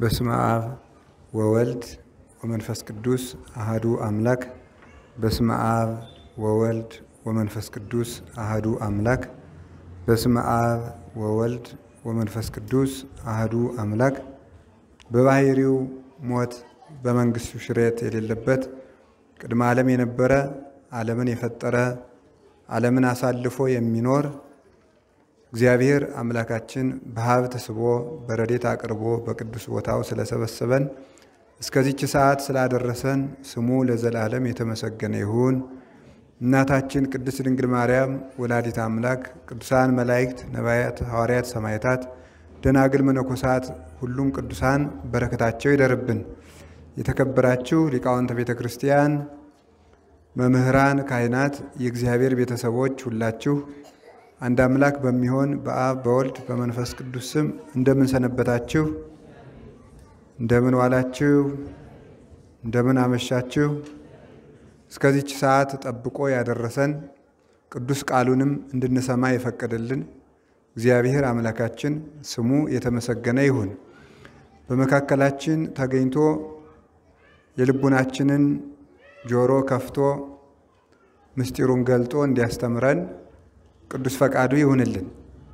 በስመ አብ ወወልድ ወመንፈስ ቅዱስ አህዱ አምላክ። በስመ አብ ወወልድ ወመንፈስ ቅዱስ አህዱ አምላክ። በስመ አብ ወወልድ ወመንፈስ ቅዱስ አህዱ አምላክ። በባህሪው ሞት በመንግስቱ ሽረት የሌለበት ቅድመ ዓለም የነበረ ዓለምን የፈጠረ ዓለምን አሳልፎ የሚኖር እግዚአብሔር አምላካችን በሀብት ስቦ በረዴት አቅርቦ በቅዱስ ቦታው ስለሰበሰበን እስከዚች ሰዓት ስላደረሰን ስሙ ለዘላለም የተመሰገነ ይሁን። እናታችን ቅድስት ድንግል ማርያም ወላዲት አምላክ፣ ቅዱሳን መላእክት፣ ነቢያት፣ ሐዋርያት፣ ሰማዕታት፣ ደናግል፣ መነኮሳት ሁሉም ቅዱሳን በረከታቸው ይደርብን። የተከበራችሁ ሊቃውንተ ቤተ ክርስቲያን፣ መምህራን፣ ካህናት፣ የእግዚአብሔር ቤተሰቦች ሁላችሁ አንድ አምላክ በሚሆን በአብ በወልድ በመንፈስ ቅዱስ ስም እንደምን ሰነበታችሁ? እንደምን ዋላችሁ? እንደምን አመሻችሁ? እስከዚች ሰዓት ጠብቆ ያደረሰን ቅዱስ ቃሉንም እንድንሰማ የፈቀደልን እግዚአብሔር አምላካችን ስሙ የተመሰገነ ይሁን። በመካከላችን ተገኝቶ የልቡናችንን ጆሮ ከፍቶ ምስጢሩን ገልጦ እንዲያስተምረን ቅዱስ ፈቃዱ ይሁንልን።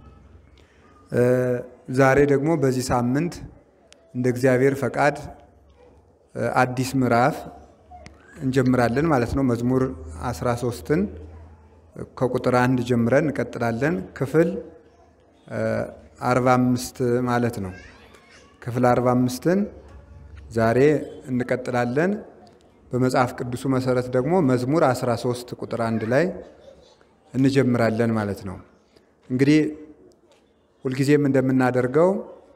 ዛሬ ደግሞ በዚህ ሳምንት እንደ እግዚአብሔር ፈቃድ አዲስ ምዕራፍ እንጀምራለን ማለት ነው። መዝሙር 13ን ከቁጥር አንድ ጀምረን እንቀጥላለን። ክፍል 45 ማለት ነው። ክፍል 45ን ዛሬ እንቀጥላለን። በመጽሐፍ ቅዱሱ መሰረት ደግሞ መዝሙር 13 ቁጥር አንድ ላይ እንጀምራለን ማለት ነው። እንግዲህ ሁልጊዜም እንደምናደርገው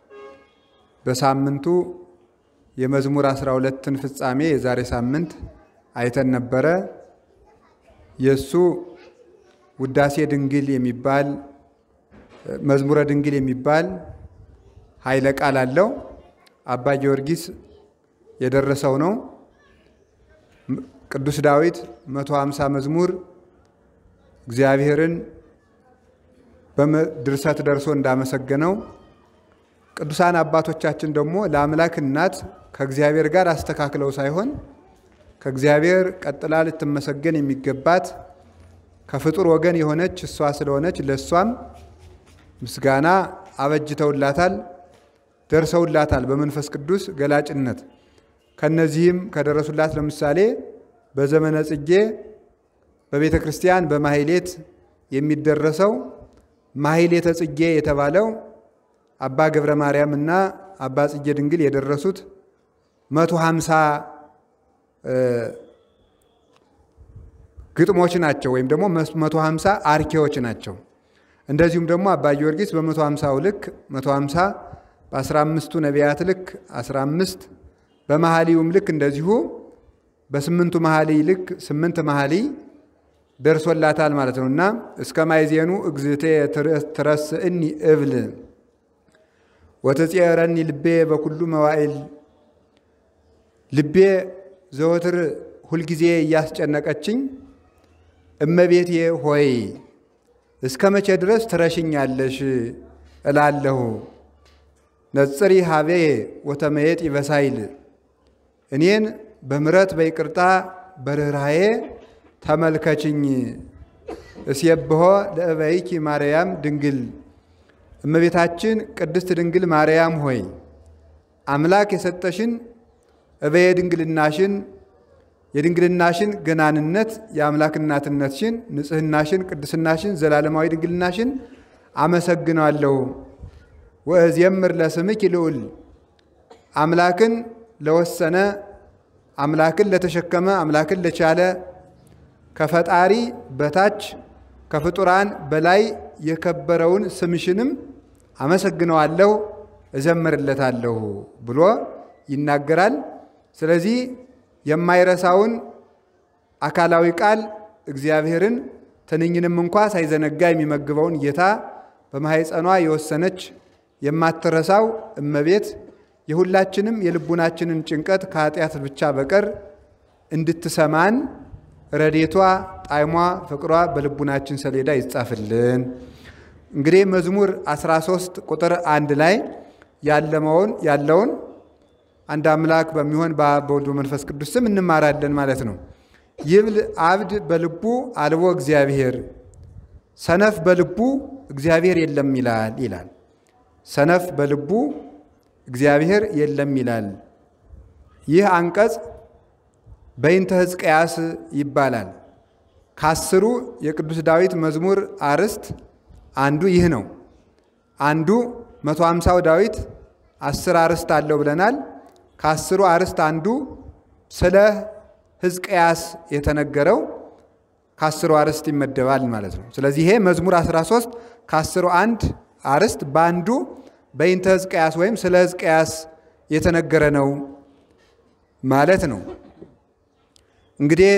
በሳምንቱ የመዝሙር 12ን ፍጻሜ የዛሬ ሳምንት አይተን ነበረ። የእሱ ውዳሴ ድንግል የሚባል መዝሙረ ድንግል የሚባል ኃይለ ቃል አለው። አባ ጊዮርጊስ የደረሰው ነው። ቅዱስ ዳዊት 150 መዝሙር እግዚአብሔርን በድርሰት ደርሶ እንዳመሰገነው ቅዱሳን አባቶቻችን ደግሞ ለአምላክ እናት ከእግዚአብሔር ጋር አስተካክለው ሳይሆን ከእግዚአብሔር ቀጥላ ልትመሰገን የሚገባት ከፍጡር ወገን የሆነች እሷ ስለሆነች ለእሷም ምስጋና አበጅተውላታል፣ ደርሰውላታል በመንፈስ ቅዱስ ገላጭነት። ከነዚህም ከደረሱላት ለምሳሌ በዘመነ ጽጌ በቤተ ክርስቲያን በማሕሌት የሚደረሰው ማሕሌተ ጽጌ የተባለው አባ ገብረ ማርያም እና አባ ጽጌ ድንግል የደረሱት መቶ ሀምሳ ግጥሞች ናቸው፣ ወይም ደግሞ መቶ ሀምሳ አርኬዎች ናቸው። እንደዚሁም ደግሞ አባ ጊዮርጊስ በመቶ ሀምሳው ልክ መቶ ሀምሳ በአስራ አምስቱ ነቢያት ልክ አስራ አምስት በመኃልዩም ልክ እንደዚሁ በስምንቱ መኃልይ ልክ ስምንት መኃልይ ደርሶላታል ማለት ነው እና እስከ ማይዜኑ እግዝእቴ ትረስእኒ እብል ወተጽየረኒ ልቤ በኩሉ መዋዕል ልቤ ዘወትር ሁልጊዜ እያስጨነቀችኝ እመቤቴ ሆይ እስከ መቼ ድረስ ትረሽኛለሽ እላለሁ። ነጽሪ ሀቤ ወተመየጥ ይበሳይል እኔን በምረት በይቅርታ በርኅራዬ ተመልከችኝ። እስየብሖ ለእበይኪ ማርያም ድንግል እመቤታችን ቅድስት ድንግል ማርያም ሆይ አምላክ የሰጠሽን እበየ ድንግልናሽን የድንግልናሽን ገናንነት የአምላክ እናትነትሽን ንጽህናሽን ቅድስናሽን ዘላለማዊ ድንግልናሽን አመሰግናለሁ። ወእዜምር ለስምኪ ልዑል አምላክን ለወሰነ አምላክን ለተሸከመ አምላክን ለቻለ ከፈጣሪ በታች ከፍጡራን በላይ የከበረውን ስምሽንም አመሰግነዋለሁ እዘምርለታለሁ ብሎ ይናገራል። ስለዚህ የማይረሳውን አካላዊ ቃል እግዚአብሔርን ትንኝንም እንኳ ሳይዘነጋ የሚመግበውን ጌታ በማኅፀኗ የወሰነች የማትረሳው እመቤት የሁላችንም የልቡናችንን ጭንቀት ከኃጢአት ብቻ በቀር እንድትሰማን ረዴቷ፣ ጣዕሟ፣ ፍቅሯ በልቡናችን ሰሌዳ ይጻፍልን። እንግዲህ መዝሙር 13 ቁጥር አንድ ላይ ያለመውን ያለውን አንድ አምላክ በሚሆን በአብ በወልድ በመንፈስ ቅዱስ ስም እንማራለን ማለት ነው። ይብል አብድ በልቡ አልቦ እግዚአብሔር ሰነፍ በልቡ እግዚአብሔር የለም ይላል ይላል። ሰነፍ በልቡ እግዚአብሔር የለም ይላል። ይህ አንቀጽ በይንተ ሕዝቅያስ ይባላል። ከአስሩ የቅዱስ ዳዊት መዝሙር አርዕስት አንዱ ይህ ነው። አንዱ መቶ ሃምሳው ዳዊት አስር አርዕስት አለው ብለናል። ከአስሩ አርዕስት አንዱ ስለ ሕዝቅያስ የተነገረው ከአስሩ አርዕስት ይመደባል ማለት ነው። ስለዚህ ይሄ መዝሙር 13 ከአስሩ አንድ አርዕስት በአንዱ በይንተ ሕዝቅያስ ወይም ስለ ሕዝቅያስ የተነገረ ነው ማለት ነው። እንግዲህ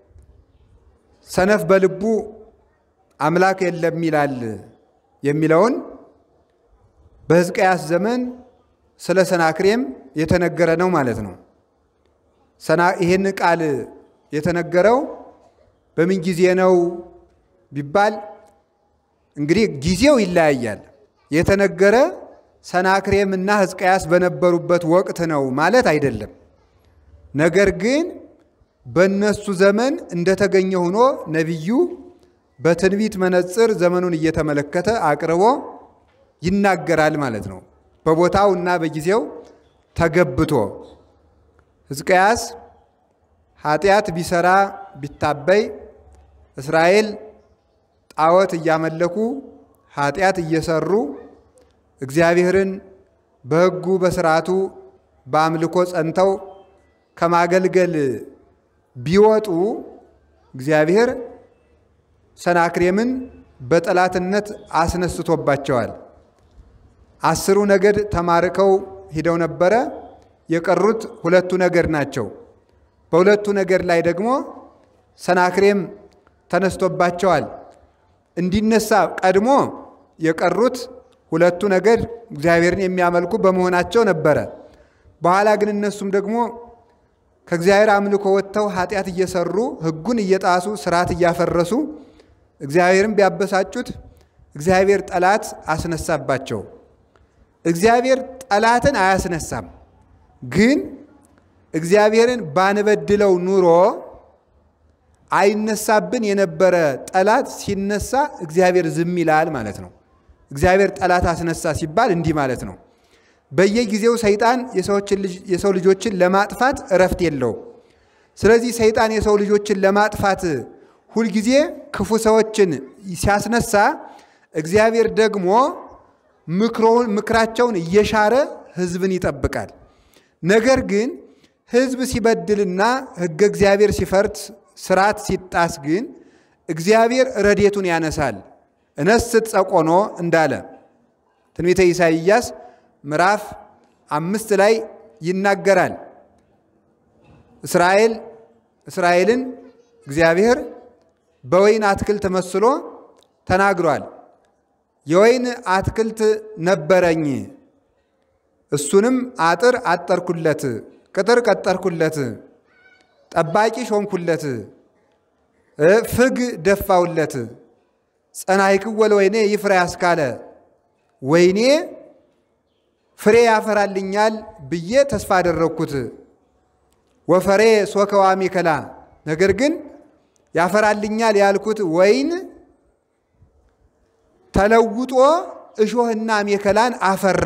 ሰነፍ በልቡ አምላክ የለም ይላል የሚለውን በሕዝቅያስ ዘመን ስለ ሰናክሬም የተነገረ ነው ማለት ነው። ይህን ቃል የተነገረው በምን ጊዜ ነው ቢባል እንግዲህ ጊዜው ይለያያል። የተነገረ ሰናክሬም እና ሕዝቅያስ በነበሩበት ወቅት ነው ማለት አይደለም። ነገር ግን በእነሱ ዘመን እንደተገኘ ሆኖ ነቢዩ በትንቢት መነጽር ዘመኑን እየተመለከተ አቅርቦ ይናገራል ማለት ነው። በቦታው እና በጊዜው ተገብቶ ሕዝቅያስ ኃጢአት ቢሰራ ቢታበይ እስራኤል ጣዖት እያመለኩ ኃጢአት እየሰሩ እግዚአብሔርን በሕጉ በስርዓቱ በአምልኮ ጸንተው ከማገልገል ቢወጡ እግዚአብሔር ሰናክሬምን በጠላትነት አስነስቶባቸዋል። አስሩ ነገድ ተማርከው ሂደው ነበረ። የቀሩት ሁለቱ ነገድ ናቸው። በሁለቱ ነገድ ላይ ደግሞ ሰናክሬም ተነስቶባቸዋል። እንዲነሳ ቀድሞ የቀሩት ሁለቱ ነገድ እግዚአብሔርን የሚያመልኩ በመሆናቸው ነበረ። በኋላ ግን እነሱም ደግሞ ከእግዚአብሔር አምልኮ ወጥተው ኃጢአት እየሰሩ ሕጉን እየጣሱ ስርዓት እያፈረሱ እግዚአብሔርን ቢያበሳጩት እግዚአብሔር ጠላት አስነሳባቸው። እግዚአብሔር ጠላትን አያስነሳም። ግን እግዚአብሔርን ባንበድለው ኑሮ አይነሳብን የነበረ ጠላት ሲነሳ እግዚአብሔር ዝም ይላል ማለት ነው። እግዚአብሔር ጠላት አስነሳ ሲባል እንዲህ ማለት ነው። በየጊዜው ሰይጣን የሰው ልጆችን ለማጥፋት እረፍት የለውም። ስለዚህ ሰይጣን የሰው ልጆችን ለማጥፋት ሁልጊዜ ክፉ ሰዎችን ሲያስነሳ እግዚአብሔር ደግሞ ምክራቸውን እየሻረ ሕዝብን ይጠብቃል። ነገር ግን ሕዝብ ሲበድልና ሕገ እግዚአብሔር ሲፈርስ ስርዓት ሲጣስ ግን እግዚአብሔር ረዴቱን ያነሳል። እነስት ጸቆኖ እንዳለ ትንቢተ ኢሳይያስ ምዕራፍ አምስት ላይ ይናገራል። እስራኤል እስራኤልን እግዚአብሔር በወይን አትክልት መስሎ ተናግሯል። የወይን አትክልት ነበረኝ፣ እሱንም አጥር አጠርኩለት፣ ቅጥር ቀጠርኩለት፣ ጠባቂ ሾምኩለት፣ ፍግ ደፋውለት፣ ጸናይክወ ለወይኔ ይፍሬ ያስካለ ወይኔ ፍሬ ያፈራልኛል ብዬ ተስፋ አደረግኩት። ወፈሬ ሶከዋ ሚከላ ነገር ግን ያፈራልኛል ያልኩት ወይን ተለውጦ እሾህና ሜከላን አፈራ።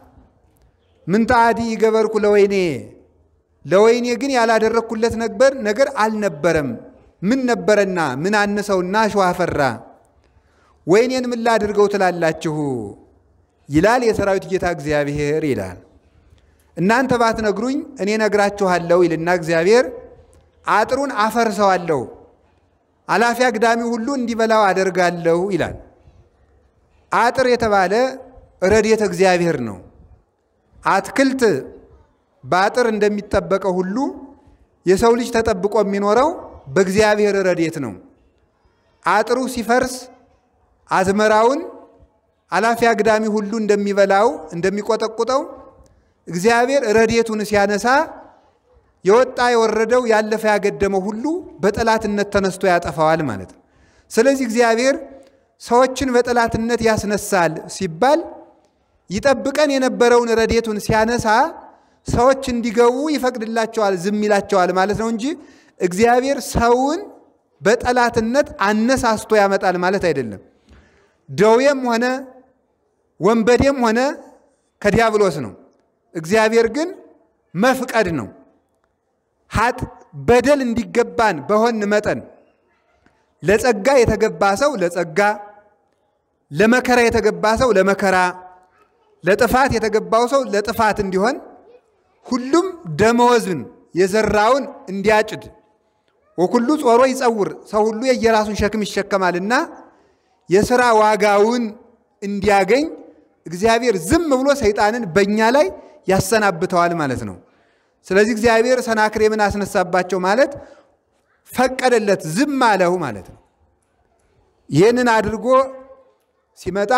ምንታዲ ይገበርኩ ለወይኔ ለወይኔ ግን ያላደረግኩለት ነበር ነገር አልነበረም። ምን ነበረና ምን አነሰውና እሾህ አፈራ? ወይኔን ምን ላድርገው ትላላችሁ? ይላል የሰራዊት ጌታ እግዚአብሔር ይላል። እናንተ ባትነግሩኝ እኔ ነግራችኋለሁ ይልና እግዚአብሔር አጥሩን አፈርሰዋለሁ፣ አላፊ አግዳሚ ሁሉ እንዲበላው አደርጋለሁ ይላል። አጥር የተባለ ረድኤተ እግዚአብሔር ነው። አትክልት በአጥር እንደሚጠበቀው ሁሉ የሰው ልጅ ተጠብቆ የሚኖረው በእግዚአብሔር ረድኤት ነው። አጥሩ ሲፈርስ አዝመራውን አላፊ አግዳሚ ሁሉ እንደሚበላው እንደሚቆጠቁጠው እግዚአብሔር ረድኤቱን ሲያነሳ የወጣ የወረደው ያለፈ ያገደመው ሁሉ በጠላትነት ተነስቶ ያጠፋዋል ማለት ነው። ስለዚህ እግዚአብሔር ሰዎችን በጠላትነት ያስነሳል ሲባል ይጠብቀን የነበረውን ረድኤቱን ሲያነሳ ሰዎች እንዲገቡ ይፈቅድላቸዋል፣ ዝም ይላቸዋል ማለት ነው እንጂ እግዚአብሔር ሰውን በጠላትነት አነሳስቶ ያመጣል ማለት አይደለም። ደዌም ሆነ ወንበዴም ሆነ ከዲያብሎስ ነው። እግዚአብሔር ግን መፍቀድ ነው። ሀጥ በደል እንዲገባን በሆን መጠን ለጸጋ የተገባ ሰው ለጸጋ፣ ለመከራ የተገባ ሰው ለመከራ፣ ለጥፋት የተገባው ሰው ለጥፋት እንዲሆን ሁሉም ደመወዝን የዘራውን እንዲያጭድ ወኩሉ ጾሮ ይጸውር ሰው ሁሉ የየራሱን ሸክም ይሸከማልና የሥራ ዋጋውን እንዲያገኝ እግዚአብሔር ዝም ብሎ ሰይጣንን በእኛ ላይ ያሰናብተዋል ማለት ነው። ስለዚህ እግዚአብሔር ሰናክሬምን አስነሳባቸው ማለት ፈቀደለት፣ ዝም አለው ማለት ነው። ይህንን አድርጎ ሲመጣ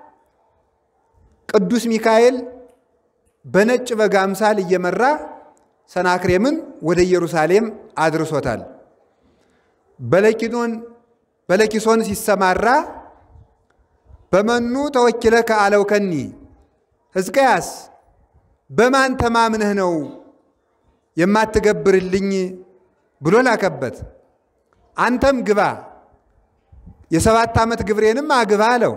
ቅዱስ ሚካኤል በነጭ በግ አምሳል እየመራ ሰናክሬምን ወደ ኢየሩሳሌም አድርሶታል። በለኪኖን በለኪሶን ሲሰማራ በመኑ ተወኪለ ከአለው ከኒ ሕዝቅያስ በማን ተማምነህ ነው የማትገብርልኝ ብሎ ላከበት። አንተም ግባ የሰባት ዓመት ግብሬንም አግባ አለው።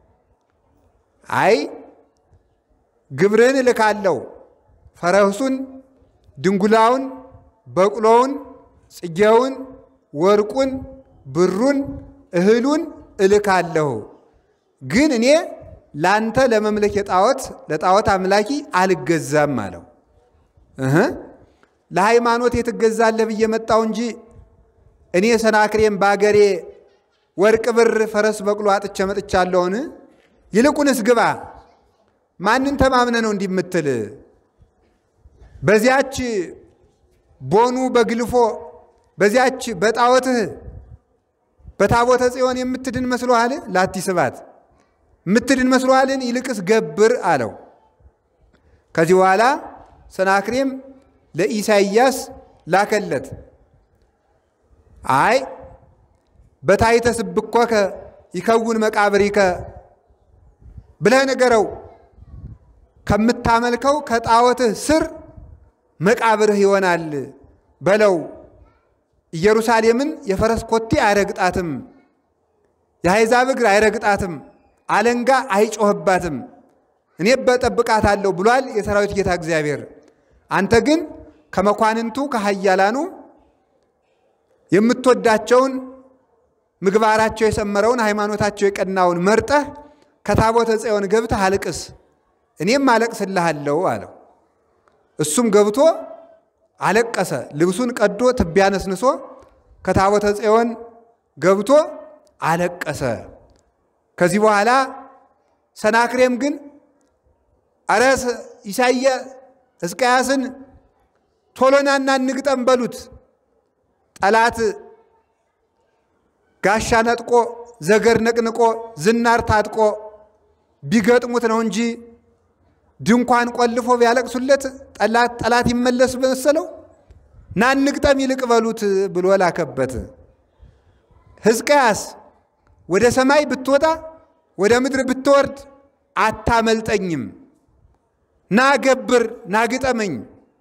አይ ግብርህን እልካለሁ፣ ፈረሱን፣ ድንጉላውን፣ በቅሎውን፣ ጽጌውን፣ ወርቁን፣ ብሩን፣ እህሉን እልካለሁ ግን እኔ ለአንተ ለመምለክ የጣዖት ለጣዖት አምላኪ አልገዛም አለው። እህ ለሃይማኖት የትገዛለህ ብዬ መጣው እንጂ እኔ ሰናክሬም በአገሬ ወርቅ ብር ፈረስ በቅሎ አጥቼ መጥቻለሁን? ይልቁንስ ግባ። ማንን ተማምነ ነው እንዲህ የምትል? በዚያች ቦኑ በግልፎ በዚያች በጣዖትህ በታቦተ ጽዮን የምትድን መስሎሃል? ላቲ ስባት የምትድን መስሎሃልን? ይልቅስ ገብር አለው። ከዚህ በኋላ ሰናክሬም ለኢሳይያስ ላከለት። አይ በታይተ ስብኮከ ይከውን መቃብሪከ ብለህ ንገረው፣ ከምታመልከው ከጣዖትህ ስር መቃብርህ ይሆናል በለው። ኢየሩሳሌምን የፈረስ ኮቴ አይረግጣትም፣ የአሕዛብ እግር አይረግጣትም፣ አለንጋ አይጮህባትም፣ እኔ በጠብቃታለሁ ብሏል የሰራዊት ጌታ እግዚአብሔር። አንተ ግን ከመኳንንቱ ከኃያላኑ የምትወዳቸውን ምግባራቸው የሰመረውን ሃይማኖታቸው የቀናውን መርጠህ ከታቦተ ጽዮን ገብተህ አልቅስ፣ እኔም አለቅስልሃለሁ አለው። እሱም ገብቶ አለቀሰ። ልብሱን ቀዶ ትቢያ ነስንሶ ከታቦተ ጽዮን ገብቶ አለቀሰ። ከዚህ በኋላ ሰናክሬም ግን አረ ኢሳየ ሕዝቅያስን ቶሎናና እንግጠም በሉት ጠላት ጋሻ ነጥቆ ዘገር ነቅንቆ ዝናር ታጥቆ ቢገጥሙት ነው እንጂ ድንኳን ቆልፎ ቢያለቅሱለት ጠላት ጠላት ይመለስ መሰለው። ና እንግጠም ይልቅ በሉት ብሎ ላከበት። ሕዝቅያስ ወደ ሰማይ ብትወጣ ወደ ምድር ብትወርድ አታመልጠኝም። ና ገብር፣ ና ግጠመኝ።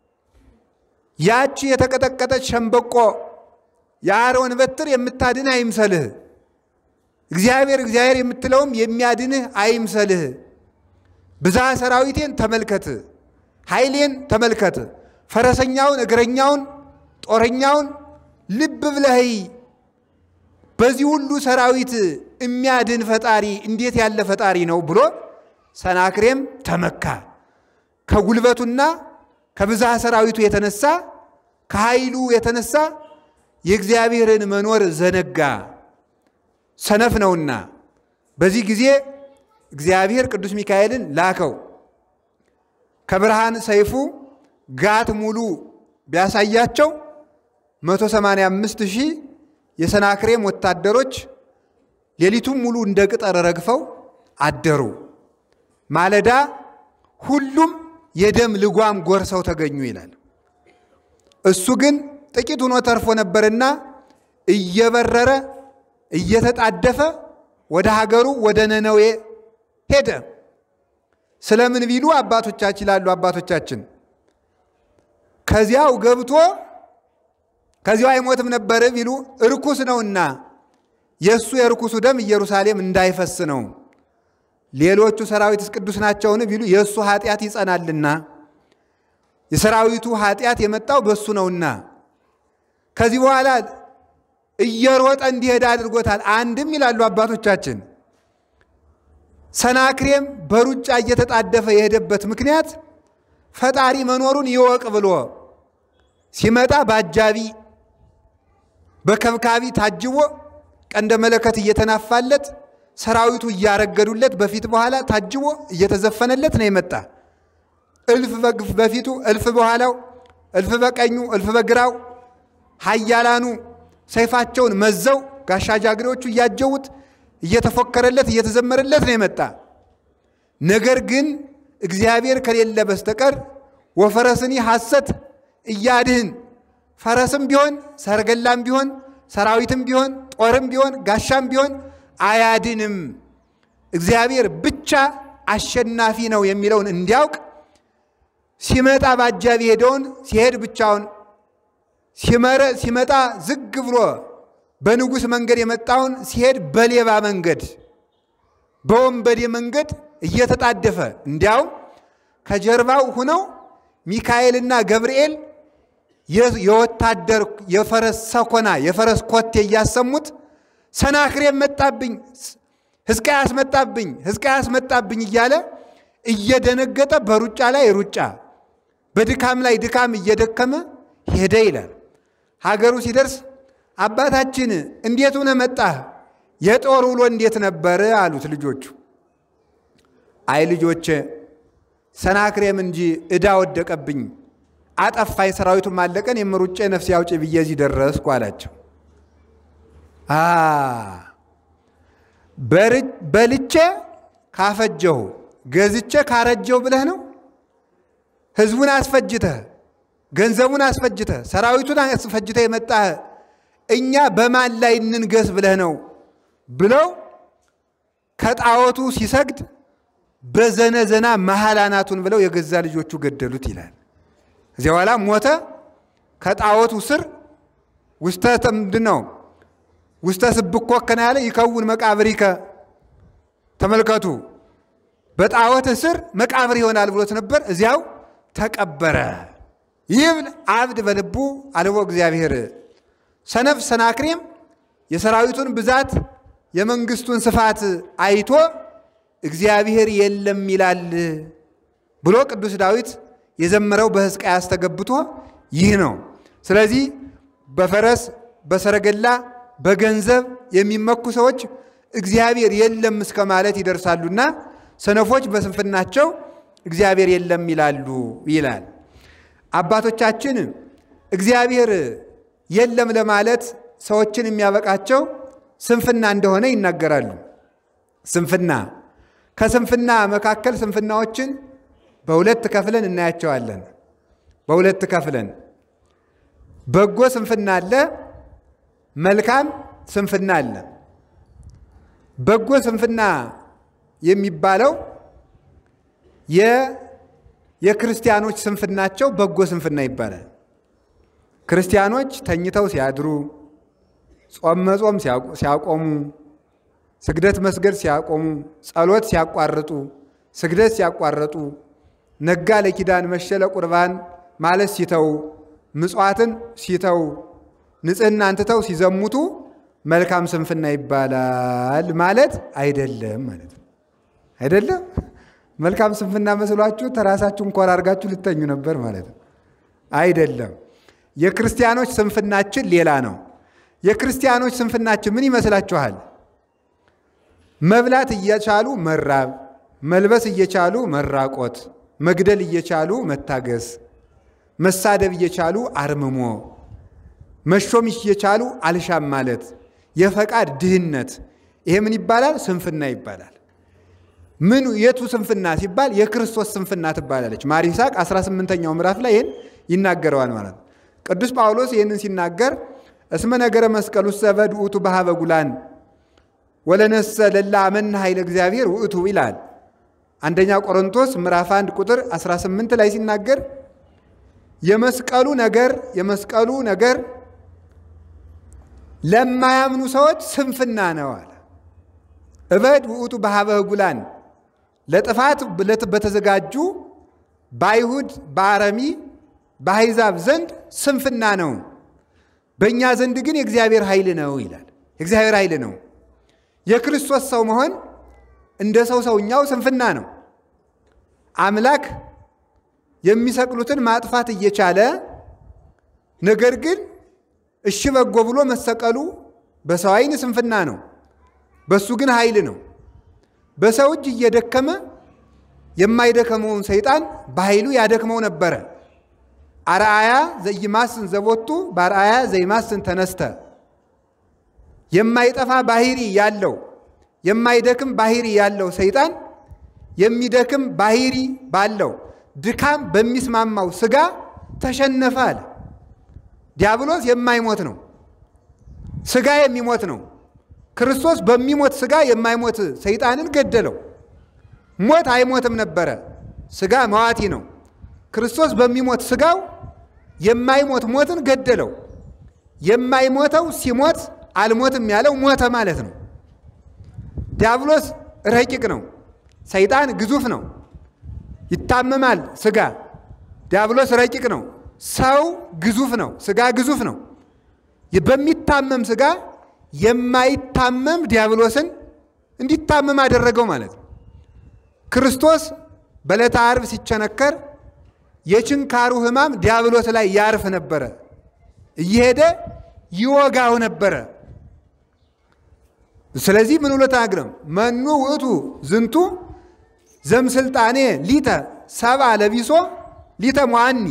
ያቺ የተቀጠቀጠች ሸምበቆ የአሮን በትር የምታድንህ አይምሰልህ። እግዚአብሔር እግዚአብሔር የምትለውም የሚያድንህ አይምሰልህ። ብዛ ሰራዊቴን ተመልከት፣ ኃይሌን ተመልከት፣ ፈረሰኛውን፣ እግረኛውን፣ ጦረኛውን ልብ ብለህ በዚህ ሁሉ ሰራዊት የሚያድን ፈጣሪ እንዴት ያለ ፈጣሪ ነው ብሎ ሰናክሬም ተመካ። ከጉልበቱና ከብዛ ሰራዊቱ የተነሳ ከኃይሉ የተነሳ የእግዚአብሔርን መኖር ዘነጋ፣ ሰነፍ ነውና። በዚህ ጊዜ እግዚአብሔር ቅዱስ ሚካኤልን ላከው። ከብርሃን ሰይፉ ጋት ሙሉ ቢያሳያቸው 185 ሺህ የሰናክሬም ወታደሮች ሌሊቱም ሙሉ እንደ ቅጠር ረግፈው አደሩ። ማለዳ ሁሉም የደም ልጓም ጎርሰው ተገኙ ይላል። እሱ ግን ጥቂት ሆኖ ተርፎ ነበርና እየበረረ እየተጣደፈ ወደ ሀገሩ ወደ ነነዌ ሄደ። ስለምን ቢሉ አባቶቻችን ይላሉ አባቶቻችን ከዚያው ገብቶ ከዚያው አይሞትም ነበር ቢሉ እርኩስ ነውና የእሱ የርኩሱ ደም ኢየሩሳሌም እንዳይፈስ ነው። ሌሎቹ ሰራዊትስ ቅዱስ ናቸውን ቢሉ የእሱ ኃጢአት ይጸናልና የሰራዊቱ ኃጢአት የመጣው በእሱ ነውና ከዚህ በኋላ እየሮጠ እንዲሄድ አድርጎታል። አንድም ይላሉ አባቶቻችን ሰናክሬም በሩጫ እየተጣደፈ የሄደበት ምክንያት ፈጣሪ መኖሩን ይወቅ ብሎ ሲመጣ በአጃቢ በከብካቢ ታጅቦ ቀንደ መለከት እየተናፋለት ሰራዊቱ እያረገዱለት በፊት በኋላ ታጅቦ እየተዘፈነለት ነው የመጣ። እልፍ በፊቱ እልፍ በኋላው እልፍ በቀኙ እልፍ በግራው ኃያላኑ ሰይፋቸውን መዘው ጋሻ ጃግሬዎቹ እያጀቡት እየተፎከረለት እየተዘመረለት ነው የመጣ። ነገር ግን እግዚአብሔር ከሌለ በስተቀር ወፈረስኒ ሐሰት እያድህን ፈረስም ቢሆን ሰረገላም ቢሆን ሰራዊትም ቢሆን ጦርም ቢሆን ጋሻም ቢሆን አያድንም። እግዚአብሔር ብቻ አሸናፊ ነው የሚለውን እንዲያውቅ ሲመጣ በአጃቢ ሄደውን ሲሄድ ብቻውን ሲመጣ ዝግ ብሎ በንጉሥ መንገድ የመጣውን ሲሄድ በሌባ መንገድ በወንበዴ መንገድ እየተጣደፈ እንዲያውም ከጀርባው ሁነው ሚካኤልና ገብርኤል የወታደር የፈረስ ሰኮና የፈረስ ኮቴ እያሰሙት ሰናክሬም መጣብኝ፣ ሕዝቅያስ መጣብኝ፣ ሕዝቅያስ መጣብኝ እያለ እየደነገጠ በሩጫ ላይ ሩጫ በድካም ላይ ድካም እየደከመ ሄደ ይላል። ሀገሩ ሲደርስ አባታችን እንዴት ሆነ መጣህ? የጦር ውሎ እንዴት ነበር? አሉት ልጆቹ። አይ ልጆቼ ሰናክሬም እንጂ ዕዳ ወደቀብኝ፣ አጠፋኝ፣ ሰራዊቱም አለቀን፣ የምሩጬ ነፍሴ አውጪ ብዬ እዚህ ደረስኩ አላቸው። በልቼ ካፈጀሁ ገዝቼ ካረጀሁ ብለህ ነው? ህዝቡን አስፈጅተህ ገንዘቡን አስፈጅተህ ሰራዊቱን አስፈጅተህ የመጣህ እኛ በማን ላይ እንንገስ ብለህ ነው ብለው ከጣዖቱ ሲሰግድ በዘነዘና መሃል አናቱን ብለው የገዛ ልጆቹ ገደሉት ይላል። እዚያ በኋላ ሞተ። ከጣዖቱ ስር ውስተ ምንድን ነው ውስተ ስብኮ ከና ያለ ይከውን መቃብሪከ ተመልከቱ። በጣዖት ስር መቃብር ይሆናል ብሎት ነበር። እዚያው ተቀበረ። ይብል አብድ በልቡ አልቦ እግዚአብሔር ሰነፍ ሰናክሬም የሰራዊቱን ብዛት የመንግስቱን ስፋት አይቶ እግዚአብሔር የለም ይላል ብሎ ቅዱስ ዳዊት የዘመረው በሕዝቅያስ ተገብቶ ይህ ነው። ስለዚህ በፈረስ በሰረገላ በገንዘብ የሚመኩ ሰዎች እግዚአብሔር የለም እስከ ማለት ይደርሳሉና ሰነፎች በስንፍናቸው እግዚአብሔር የለም ይላሉ ይላል። አባቶቻችን እግዚአብሔር የለም ለማለት ሰዎችን የሚያበቃቸው ስንፍና እንደሆነ ይናገራሉ። ስንፍና ከስንፍና መካከል ስንፍናዎችን በሁለት ከፍለን እናያቸዋለን። በሁለት ከፍለን በጎ ስንፍና አለ፣ መልካም ስንፍና አለ። በጎ ስንፍና የሚባለው የክርስቲያኖች ስንፍናቸው በጎ ስንፍና ይባላል። ክርስቲያኖች ተኝተው ሲያድሩ፣ ጾም መጾም ሲያቆሙ፣ ስግደት መስገድ ሲያቆሙ፣ ጸሎት ሲያቋርጡ፣ ስግደት ሲያቋርጡ፣ ነጋ ለኪዳን መሸ ለቁርባን ማለት ሲተው፣ ምጽዋትን ሲተው፣ ንጽሕናን ትተው ሲዘሙቱ መልካም ስንፍና ይባላል ማለት አይደለም ማለት ነው። አይደለም መልካም ስንፍና መስሏችሁ ተራሳችሁን ኮራ አድርጋችሁ ልተኙ ነበር ማለት ነው። አይደለም። የክርስቲያኖች ስንፍናችን ሌላ ነው። የክርስቲያኖች ስንፍናችን ምን ይመስላችኋል? መብላት እየቻሉ መራብ፣ መልበስ እየቻሉ መራቆት፣ መግደል እየቻሉ መታገስ፣ መሳደብ እየቻሉ አርምሞ፣ መሾም እየቻሉ አልሻም ማለት የፈቃድ ድህነት። ይሄ ምን ይባላል? ስንፍና ይባላል። ምን የቱ ስንፍና ሲባል የክርስቶስ ስንፍና ትባላለች። ማር ይስሐቅ 18ኛው ምዕራፍ ላይ ይህን ይናገረዋል ማለት ነው። ቅዱስ ጳውሎስ ይህንን ሲናገር እስመ ነገረ መስቀል ውስጥ ዘበድ ውእቱ በሀበ ጉላን ወለነሰ ለላ አመና ኃይለ እግዚአብሔር ውእቱ ይላል። አንደኛ ቆሮንቶስ ምዕራፍ 1 ቁጥር 18 ላይ ሲናገር የመስቀሉ ነገር የመስቀሉ ነገር ለማያምኑ ሰዎች ስንፍና ነው አለ። እበድ ውእቱ በሀበ ህጉላን ለጥፋት በተዘጋጁ በአይሁድ በአረሚ በአሕዛብ ዘንድ ስንፍና ነው፣ በእኛ ዘንድ ግን የእግዚአብሔር ኃይል ነው ይላል። የእግዚአብሔር ኃይል ነው። የክርስቶስ ሰው መሆን እንደ ሰው ሰውኛው ስንፍና ነው። አምላክ የሚሰቅሉትን ማጥፋት እየቻለ ነገር ግን እሺ በጎ ብሎ መሰቀሉ በሰው ዓይን ስንፍና ነው፣ በሱ ግን ኃይል ነው። በሰው እጅ እየደከመ የማይደከመውን ሰይጣን በኃይሉ ያደክመው ነበረ። አርአያ ዘይማስን ዘቦቱ በአርአያ ዘይማስን ተነስተ የማይጠፋ ባህሪ ያለው የማይደክም ባህሪ ያለው ሰይጣን የሚደክም ባህሪ ባለው ድካም በሚስማማው ስጋ ተሸነፈ አለ። ዲያብሎስ የማይሞት ነው፣ ስጋ የሚሞት ነው። ክርስቶስ በሚሞት ስጋ የማይሞት ሰይጣንን ገደለው። ሞት አይሞትም ነበረ፣ ስጋ መዋቲ ነው። ክርስቶስ በሚሞት ስጋው የማይሞት ሞትን ገደለው። የማይሞተው ሲሞት አልሞትም ያለው ሞተ ማለት ነው። ዲያብሎስ ረቂቅ ነው፣ ሰይጣን ግዙፍ ነው። ይታመማል ስጋ። ዲያብሎስ ረቂቅ ነው፣ ሰው ግዙፍ ነው፣ ስጋ ግዙፍ ነው። በሚታመም ስጋ የማይታመም ዲያብሎስን እንዲታመም አደረገው ማለት ነው። ክርስቶስ በዕለተ ዓርብ ሲቸነከር የችንካሩ ሕማም ዲያብሎስ ላይ ያርፍ ነበረ፣ እየሄደ ይወጋው ነበረ። ስለዚህ ምን ብሎ ተናግረም መኑ ውእቱ ዝንቱ ዘምስልጣኔ ሊተ ሰብአ ለቢሶ ሊተ ሟኒ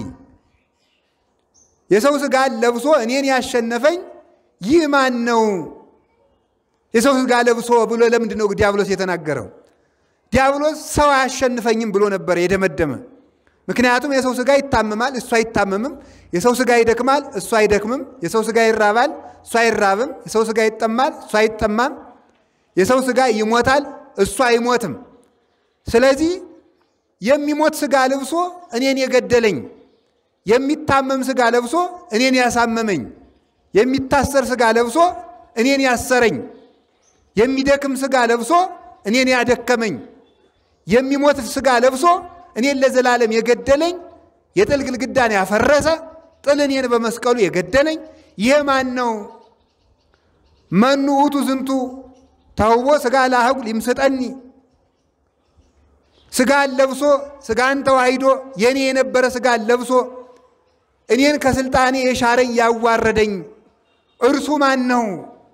የሰው ሥጋን ለብሶ እኔን ያሸነፈኝ ይህ ማን ነው? የሰው ሥጋ ለብሶ ብሎ ለምንድን ነው ዲያብሎስ የተናገረው? ዲያብሎስ ሰው አያሸንፈኝም ብሎ ነበር የደመደመ። ምክንያቱም የሰው ሥጋ ይታመማል፣ እሱ አይታመምም። የሰው ሥጋ ይደክማል፣ እሱ አይደክምም። የሰው ሥጋ ይራባል፣ እሱ አይራብም። የሰው ሥጋ ይጠማል፣ እሱ አይጠማም። የሰው ሥጋ ይሞታል፣ እሱ አይሞትም። ስለዚህ የሚሞት ሥጋ ለብሶ እኔን የገደለኝ፣ የሚታመም ሥጋ ለብሶ እኔን ያሳመመኝ፣ የሚታሰር ሥጋ ለብሶ እኔን ያሰረኝ፣ የሚደክም ሥጋ ለብሶ እኔን ያደከመኝ፣ የሚሞት ሥጋ ለብሶ እኔን ለዘላለም የገደለኝ፣ የጥል ግድግዳን ያፈረሰ ጥል እኔን በመስቀሉ የገደለኝ ይህ ማን ነው? መኑ ውእቱ ዝንቱ ተውቦ ሥጋ ለአህጉል ይምስጠኒ ሥጋን ለብሶ ሥጋን ተዋሂዶ የእኔ የነበረ ሥጋን ለብሶ እኔን ከስልጣኔ የሻረኝ ያዋረደኝ እርሱ ማን ነው?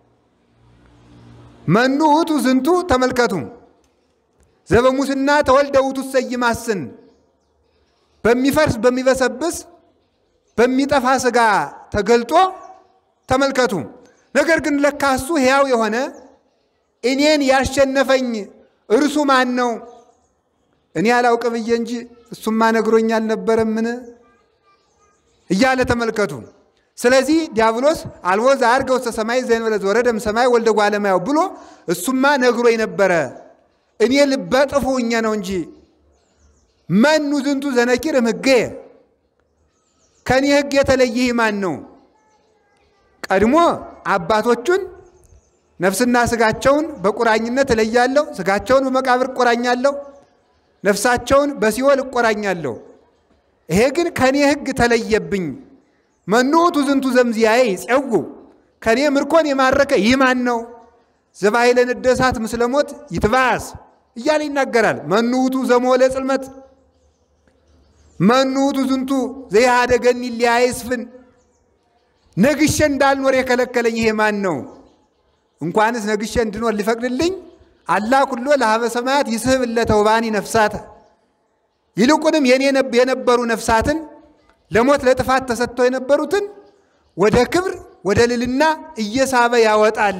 መኑ ውእቱ ዝንቱ ተመልከቱ ዘበሙስና ተወልደ ውእቱ ሰይማስን በሚፈርስ በሚበሰብስ በሚጠፋ ሥጋ ተገልጦ ተመልከቱ። ነገር ግን ለካ እሱ ሕያው የሆነ እኔን ያሸነፈኝ እርሱ ማን ነው? እኔ አላውቅ ብዬ እንጂ እሱማ ነግሮኝ አልነበረምን? እያለ ተመልከቱ። ስለዚህ ዲያብሎስ አልቦ ዘዐርገ ውስተ ሰማይ ዘእንበለ ዘወረደ እምሰማይ ወልደ እጓለ እመሕያው ብሎ እሱማ ነግሮኝ ነበረ እኔ ልበ ጥፉ እኘ ነው እንጂ መኑ ዝንቱ ዘነኪር እምሕጌ ከእኔ ሕግ የተለየ ማን ነው? ቀድሞ አባቶቹን ነፍስና ሥጋቸውን በቁራኝነት እለያለሁ፣ ሥጋቸውን በመቃብር እቆራኛለሁ፣ ነፍሳቸውን በሲኦል እቆራኛለሁ። ይሄ ግን ከእኔ ሕግ ተለየብኝ። መኑ ውእቱ ዝንቱ ዘምዚያዬ ይጼው ከእኔ ምርኮን የማረከ ይህ ማን ነው? ዘባሕይለ ንደ እሳት ምስለ ሞት ይትባስ እያለ ይናገራል። መኑ ውእቱ ዘሞለ ጽልመት መኑ ውእቱ ዝንቱ ዘይሃደገኒ ሊያይስፍን ነግሼ እንዳልኖር የከለከለኝ ይሄ ማን ነው? እንኳንስ ነግሼ እንድኖር ሊፈቅድልኝ አላ ኩሎ ለሀበ ሰማያት ይስሕብ ለተውባኒ ነፍሳተ ይልቁንም የኔ የነበሩ ነፍሳትን ለሞት ለጥፋት ተሰጥተው የነበሩትን ወደ ክብር ወደ ልልና እየሳበ ያወጣል።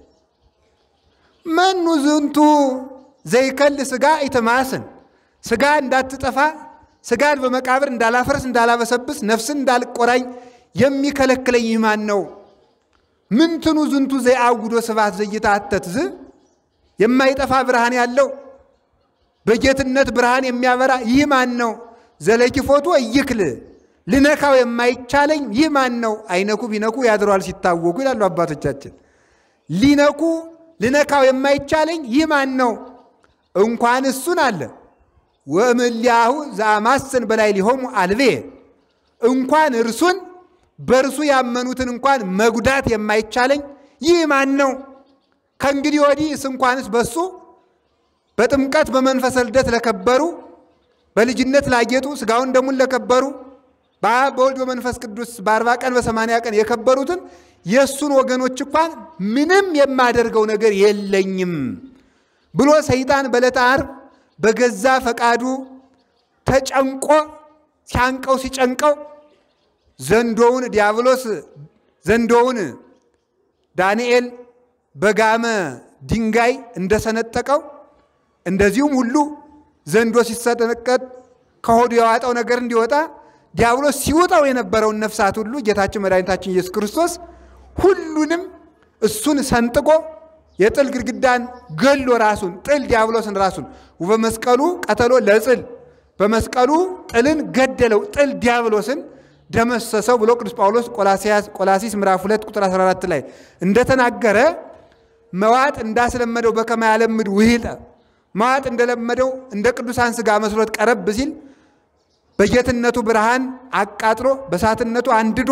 መኑ ዝንቱ ዘይከል ሥጋ ኢትማስን ሥጋ እንዳትጠፋ ሥጋን በመቃብር እንዳላፈርስ እንዳላበሰብስ ነፍስን እንዳልቆራኝ የሚከለክለኝ ይህ ማን ነው? ምንትኑ ዝንቱ ዘይአውዶ ስብሐት ዘይትአተት ዝ የማይጠፋ ብርሃን ያለው በጌትነት ብርሃን የሚያበራ ይህ ማን ነው? ዘለኪፎቱ እይክል ልነካው የማይቻለኝ ይህ ማን ነው? አይነኩ ቢነኩ ያድረዋል ሲታወቁ ይላሉ አባቶቻችን። ሊነኩ ልነካው የማይቻለኝ ይህ ማን ነው? እንኳን እሱን አለ ወእምሊያሁ ዘአማስን በላይ ሊሆሙ አልቤ እንኳን እርሱን በእርሱ ያመኑትን እንኳን መጉዳት የማይቻለኝ ይህ ማን ነው? ከእንግዲህ ወዲህስ እንኳንስ በሱ በጥምቀት በመንፈሰ ልደት ለከበሩ በልጅነት ላጌጡ ስጋውን ደሙን ለከበሩ በአብ በወልድ በመንፈስ ቅዱስ በአርባ ቀን በሰማንያ ቀን የከበሩትን የእሱን ወገኖች እንኳን ምንም የማደርገው ነገር የለኝም ብሎ ሰይጣን በዕለተ ዓርብ በገዛ ፈቃዱ ተጨንቆ ሲያንቀው ሲጨንቀው ዘንዶውን ዲያብሎስ ዘንዶውን ዳንኤል በጋመ ድንጋይ እንደሰነጠቀው እንደዚሁም ሁሉ ዘንዶ ሲሰነቀጥ ከሆዱ የዋጠው ነገር እንዲወጣ ዲያብሎስ ሲውጠው የነበረውን ነፍሳት ሁሉ ጌታችን መድኃኒታችን ኢየሱስ ክርስቶስ ሁሉንም እሱን ሰንጥቆ የጥል ግድግዳን ገሎ ራሱን ጥል ዲያብሎስን ራሱን በመስቀሉ ቀተሎ ለጥል በመስቀሉ ጥልን ገደለው ጥል ዲያብሎስን ደመሰሰው ብሎ ቅዱስ ጳውሎስ ቆላሲስ ምዕራፍ 2 ቁጥር 14 ላይ እንደተናገረ መዋጥ እንዳስለመደው በከማ ያለምድ ውሂጠ መዋጥ እንደለመደው እንደ ቅዱሳን ሥጋ መስሎት ቀረብ ሲል በጌትነቱ ብርሃን አቃጥሎ በሳትነቱ አንድዶ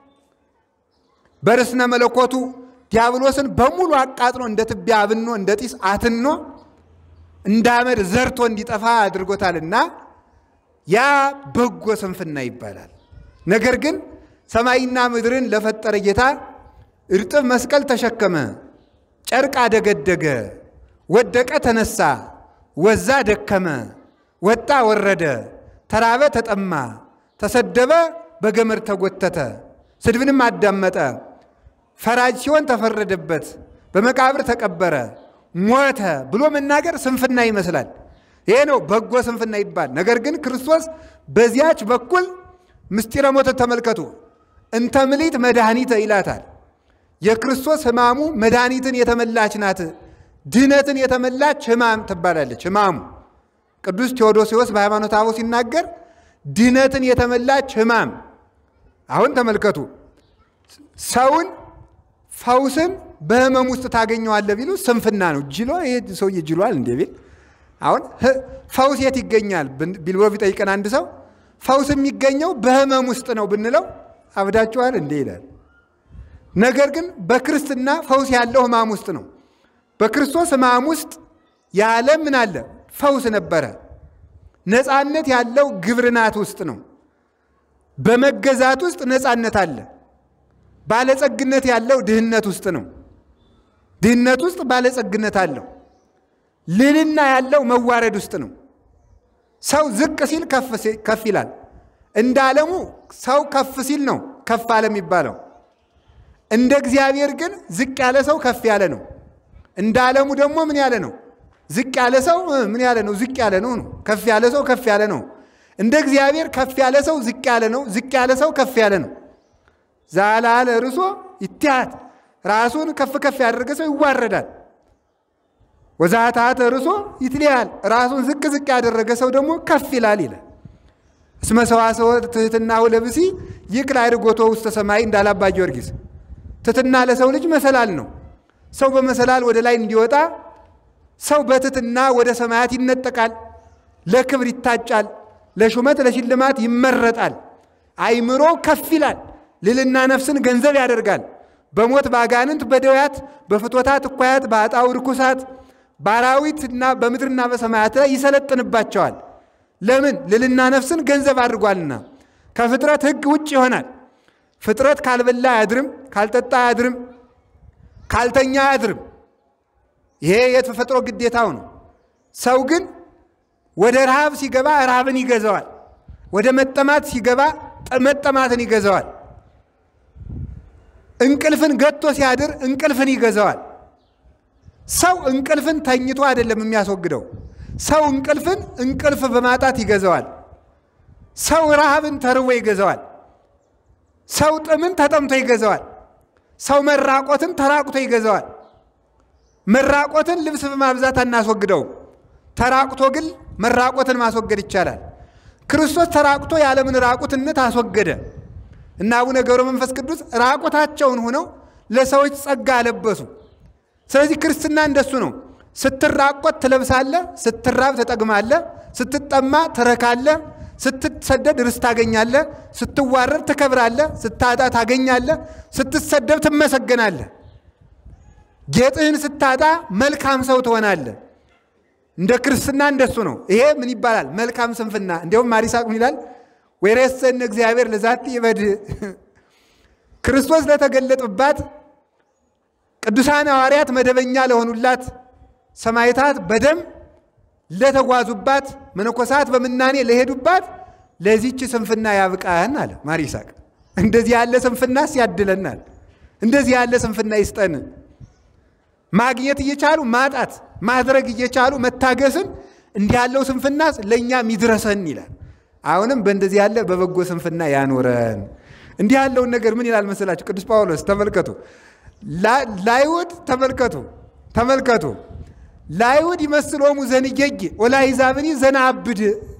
በርስነ መለኮቱ ዲያብሎስን በሙሉ አቃጥሎ እንደ ትቢያ አብኖ እንደ ጢስ አትኖ እንደ አመድ ዘርቶ እንዲጠፋ አድርጎታልና ያ በጎ ስንፍና ይባላል። ነገር ግን ሰማይና ምድርን ለፈጠረ ጌታ እርጥብ መስቀል ተሸከመ፣ ጨርቅ አደገደገ፣ ወደቀ ተነሳ፣ ወዛ ደከመ፣ ወጣ ወረደ፣ ተራበ ተጠማ፣ ተሰደበ በገመድ ተጎተተ፣ ስድብንም አዳመጠ፣ ፈራጅ ሲሆን ተፈረደበት፣ በመቃብር ተቀበረ፣ ሞተ ብሎ መናገር ስንፍና ይመስላል። ይሄ ነው በጎ ስንፍና ይባል። ነገር ግን ክርስቶስ በዚያች በኩል ምስጢረ ሞትን ተመልከቱ። እንተ ምሊት መድኃኒተ ይላታል። የክርስቶስ ሕማሙ መድኃኒትን የተመላች ናት። ድህነትን የተመላች ሕማም ትባላለች። ሕማሙ ቅዱስ ቴዎዶሲዎስ በሃይማኖተ አበው ሲናገር ድህነትን የተመላች ሕማም። አሁን ተመልከቱ ሰውን ፈውስን በህመም ውስጥ ታገኘዋለህ ቢሉ ስንፍና ነው። ጅሎ ይሄ ሰውዬ ጅሏል እንዴ ቢል አሁን ፈውስ የት ይገኛል ቢል ብሎ ቢጠይቀን አንድ ሰው ፈውስ የሚገኘው በህመም ውስጥ ነው ብንለው አብዳችኋል እንዴ ይላል። ነገር ግን በክርስትና ፈውስ ያለው ህማም ውስጥ ነው። በክርስቶስ ህማም ውስጥ ያለ ምን አለ? ፈውስ ነበረ። ነፃነት ያለው ግብርናት ውስጥ ነው። በመገዛት ውስጥ ነፃነት አለ። ባለጸግነት ያለው ድህነት ውስጥ ነው። ድህነት ውስጥ ባለጸግነት አለው። ልልና ያለው መዋረድ ውስጥ ነው። ሰው ዝቅ ሲል ከፍ ይላል። እንደ ዓለሙ ሰው ከፍ ሲል ነው ከፍ አለ የሚባለው። እንደ እግዚአብሔር ግን ዝቅ ያለ ሰው ከፍ ያለ ነው። እንደ ዓለሙ ደግሞ ምን ያለ ነው? ዝቅ ያለ ሰው ምን ያለ ነው? ዝቅ ያለ ነው ነው። ከፍ ያለ ሰው ከፍ ያለ ነው። እንደ እግዚአብሔር ከፍ ያለ ሰው ዝቅ ያለ ነው። ዝቅ ያለ ሰው ከፍ ያለ ነው። ዛላለ ርሶ ይትያት ራሱን ከፍ ከፍ ያደረገ ሰው ይዋረዳል። ወዛታት ርሶ ይትልያል ራሱን ዝቅ ዝቅ ያደረገ ሰው ደግሞ ከፍ ይላል ይላል። እስመ ሰዋሰወ ትሕትናሁ ለብሲ ይክል አድርጎቶ ውስተ ሰማይ እንዳለ አባ ጊዮርጊስ። ትሕትና ለሰው ልጅ መሰላል ነው። ሰው በመሰላል ወደ ላይ እንዲወጣ ሰው በትሕትና ወደ ሰማያት ይነጠቃል፣ ለክብር ይታጫል፣ ለሹመት ለሽልማት ይመረጣል። አይምሮ ከፍ ይላል፣ ልልና ነፍስን ገንዘብ ያደርጋል። በሞት በአጋንንት በደውያት በፍቶታት እኳያት በአጣው ርኩሳት በአራዊትና በምድርና በሰማያት ላይ ይሰለጥንባቸዋል። ለምን? ልልና ነፍስን ገንዘብ አድርጓልና። ከፍጥረት ሕግ ውጭ ይሆናል። ፍጥረት ካልበላ አያድርም፣ ካልጠጣ አያድርም፣ ካልተኛ አያድርም። ይሄ የተፈጥሮ ግዴታው ነው። ሰው ግን ወደ ረሃብ ሲገባ ረሃብን ይገዛዋል። ወደ መጠማት ሲገባ መጠማትን ይገዛዋል። እንቅልፍን ገቶ ሲያድር እንቅልፍን ይገዛዋል። ሰው እንቅልፍን ተኝቶ አይደለም የሚያስወግደው። ሰው እንቅልፍን እንቅልፍ በማጣት ይገዛዋል። ሰው ረሃብን ተርቦ ይገዛዋል። ሰው ጥምን ተጠምቶ ይገዛዋል። ሰው መራቆትን ተራቁቶ ይገዛዋል። መራቆትን ልብስ በማብዛት አናስወግደውም። ተራቁቶ ግን መራቆትን ማስወገድ ይቻላል። ክርስቶስ ተራቁቶ የዓለምን ራቁትነት አስወገደ እና አቡነ ገብረ መንፈስ ቅዱስ ራቁታቸውን ሆነው ለሰዎች ጸጋ አለበሱ። ስለዚህ ክርስትና እንደሱ ነው። ስትራቆት ትለብሳለህ፣ ስትራብ ትጠግማለህ፣ ስትጠማ ትረካለህ፣ ስትሰደድ ርስት ታገኛለህ፣ ስትዋረድ ትከብራለህ፣ ስታጣ ታገኛለህ፣ ስትሰደብ ትመሰገናለህ። ጌጥህን ስታጣ መልካም ሰው ትሆናለህ። እንደ ክርስትና እንደሱ ነው። ይሄ ምን ይባላል? መልካም ስንፍና። እንዲያውም ማሪሳቅ ምን ይላል? ወይሬሰን እግዚአብሔር ለዛቲ ይበድ ክርስቶስ ለተገለጡባት ቅዱሳን ሐዋርያት መደበኛ ለሆኑላት ሰማዕታት በደም ለተጓዙባት መነኮሳት በምናኔ ለሄዱባት ለዚች ስንፍና ያብቃን አለ ማር ይስሐቅ። እንደዚህ ያለ ስንፍናስ ያድለናል። እንደዚህ ያለ ስንፍና ይስጠን። ማግኘት እየቻሉ ማጣት፣ ማድረግ እየቻሉ መታገስን እንዲህ ያለው ስንፍናስ ለእኛም ይድረሰን ይላል። አሁንም በእንደዚህ ያለ በበጎ ስንፍና ያኖረን። እንዲህ ያለውን ነገር ምን ይላል መሰላችሁ? ቅዱስ ጳውሎስ ተመልከቱ። ላይሁድ ተመልከቱ ተመልከቱ ላይሁድ ይመስሎሙ ዘንጌጌ ወላይዛብኒ ዘናብድ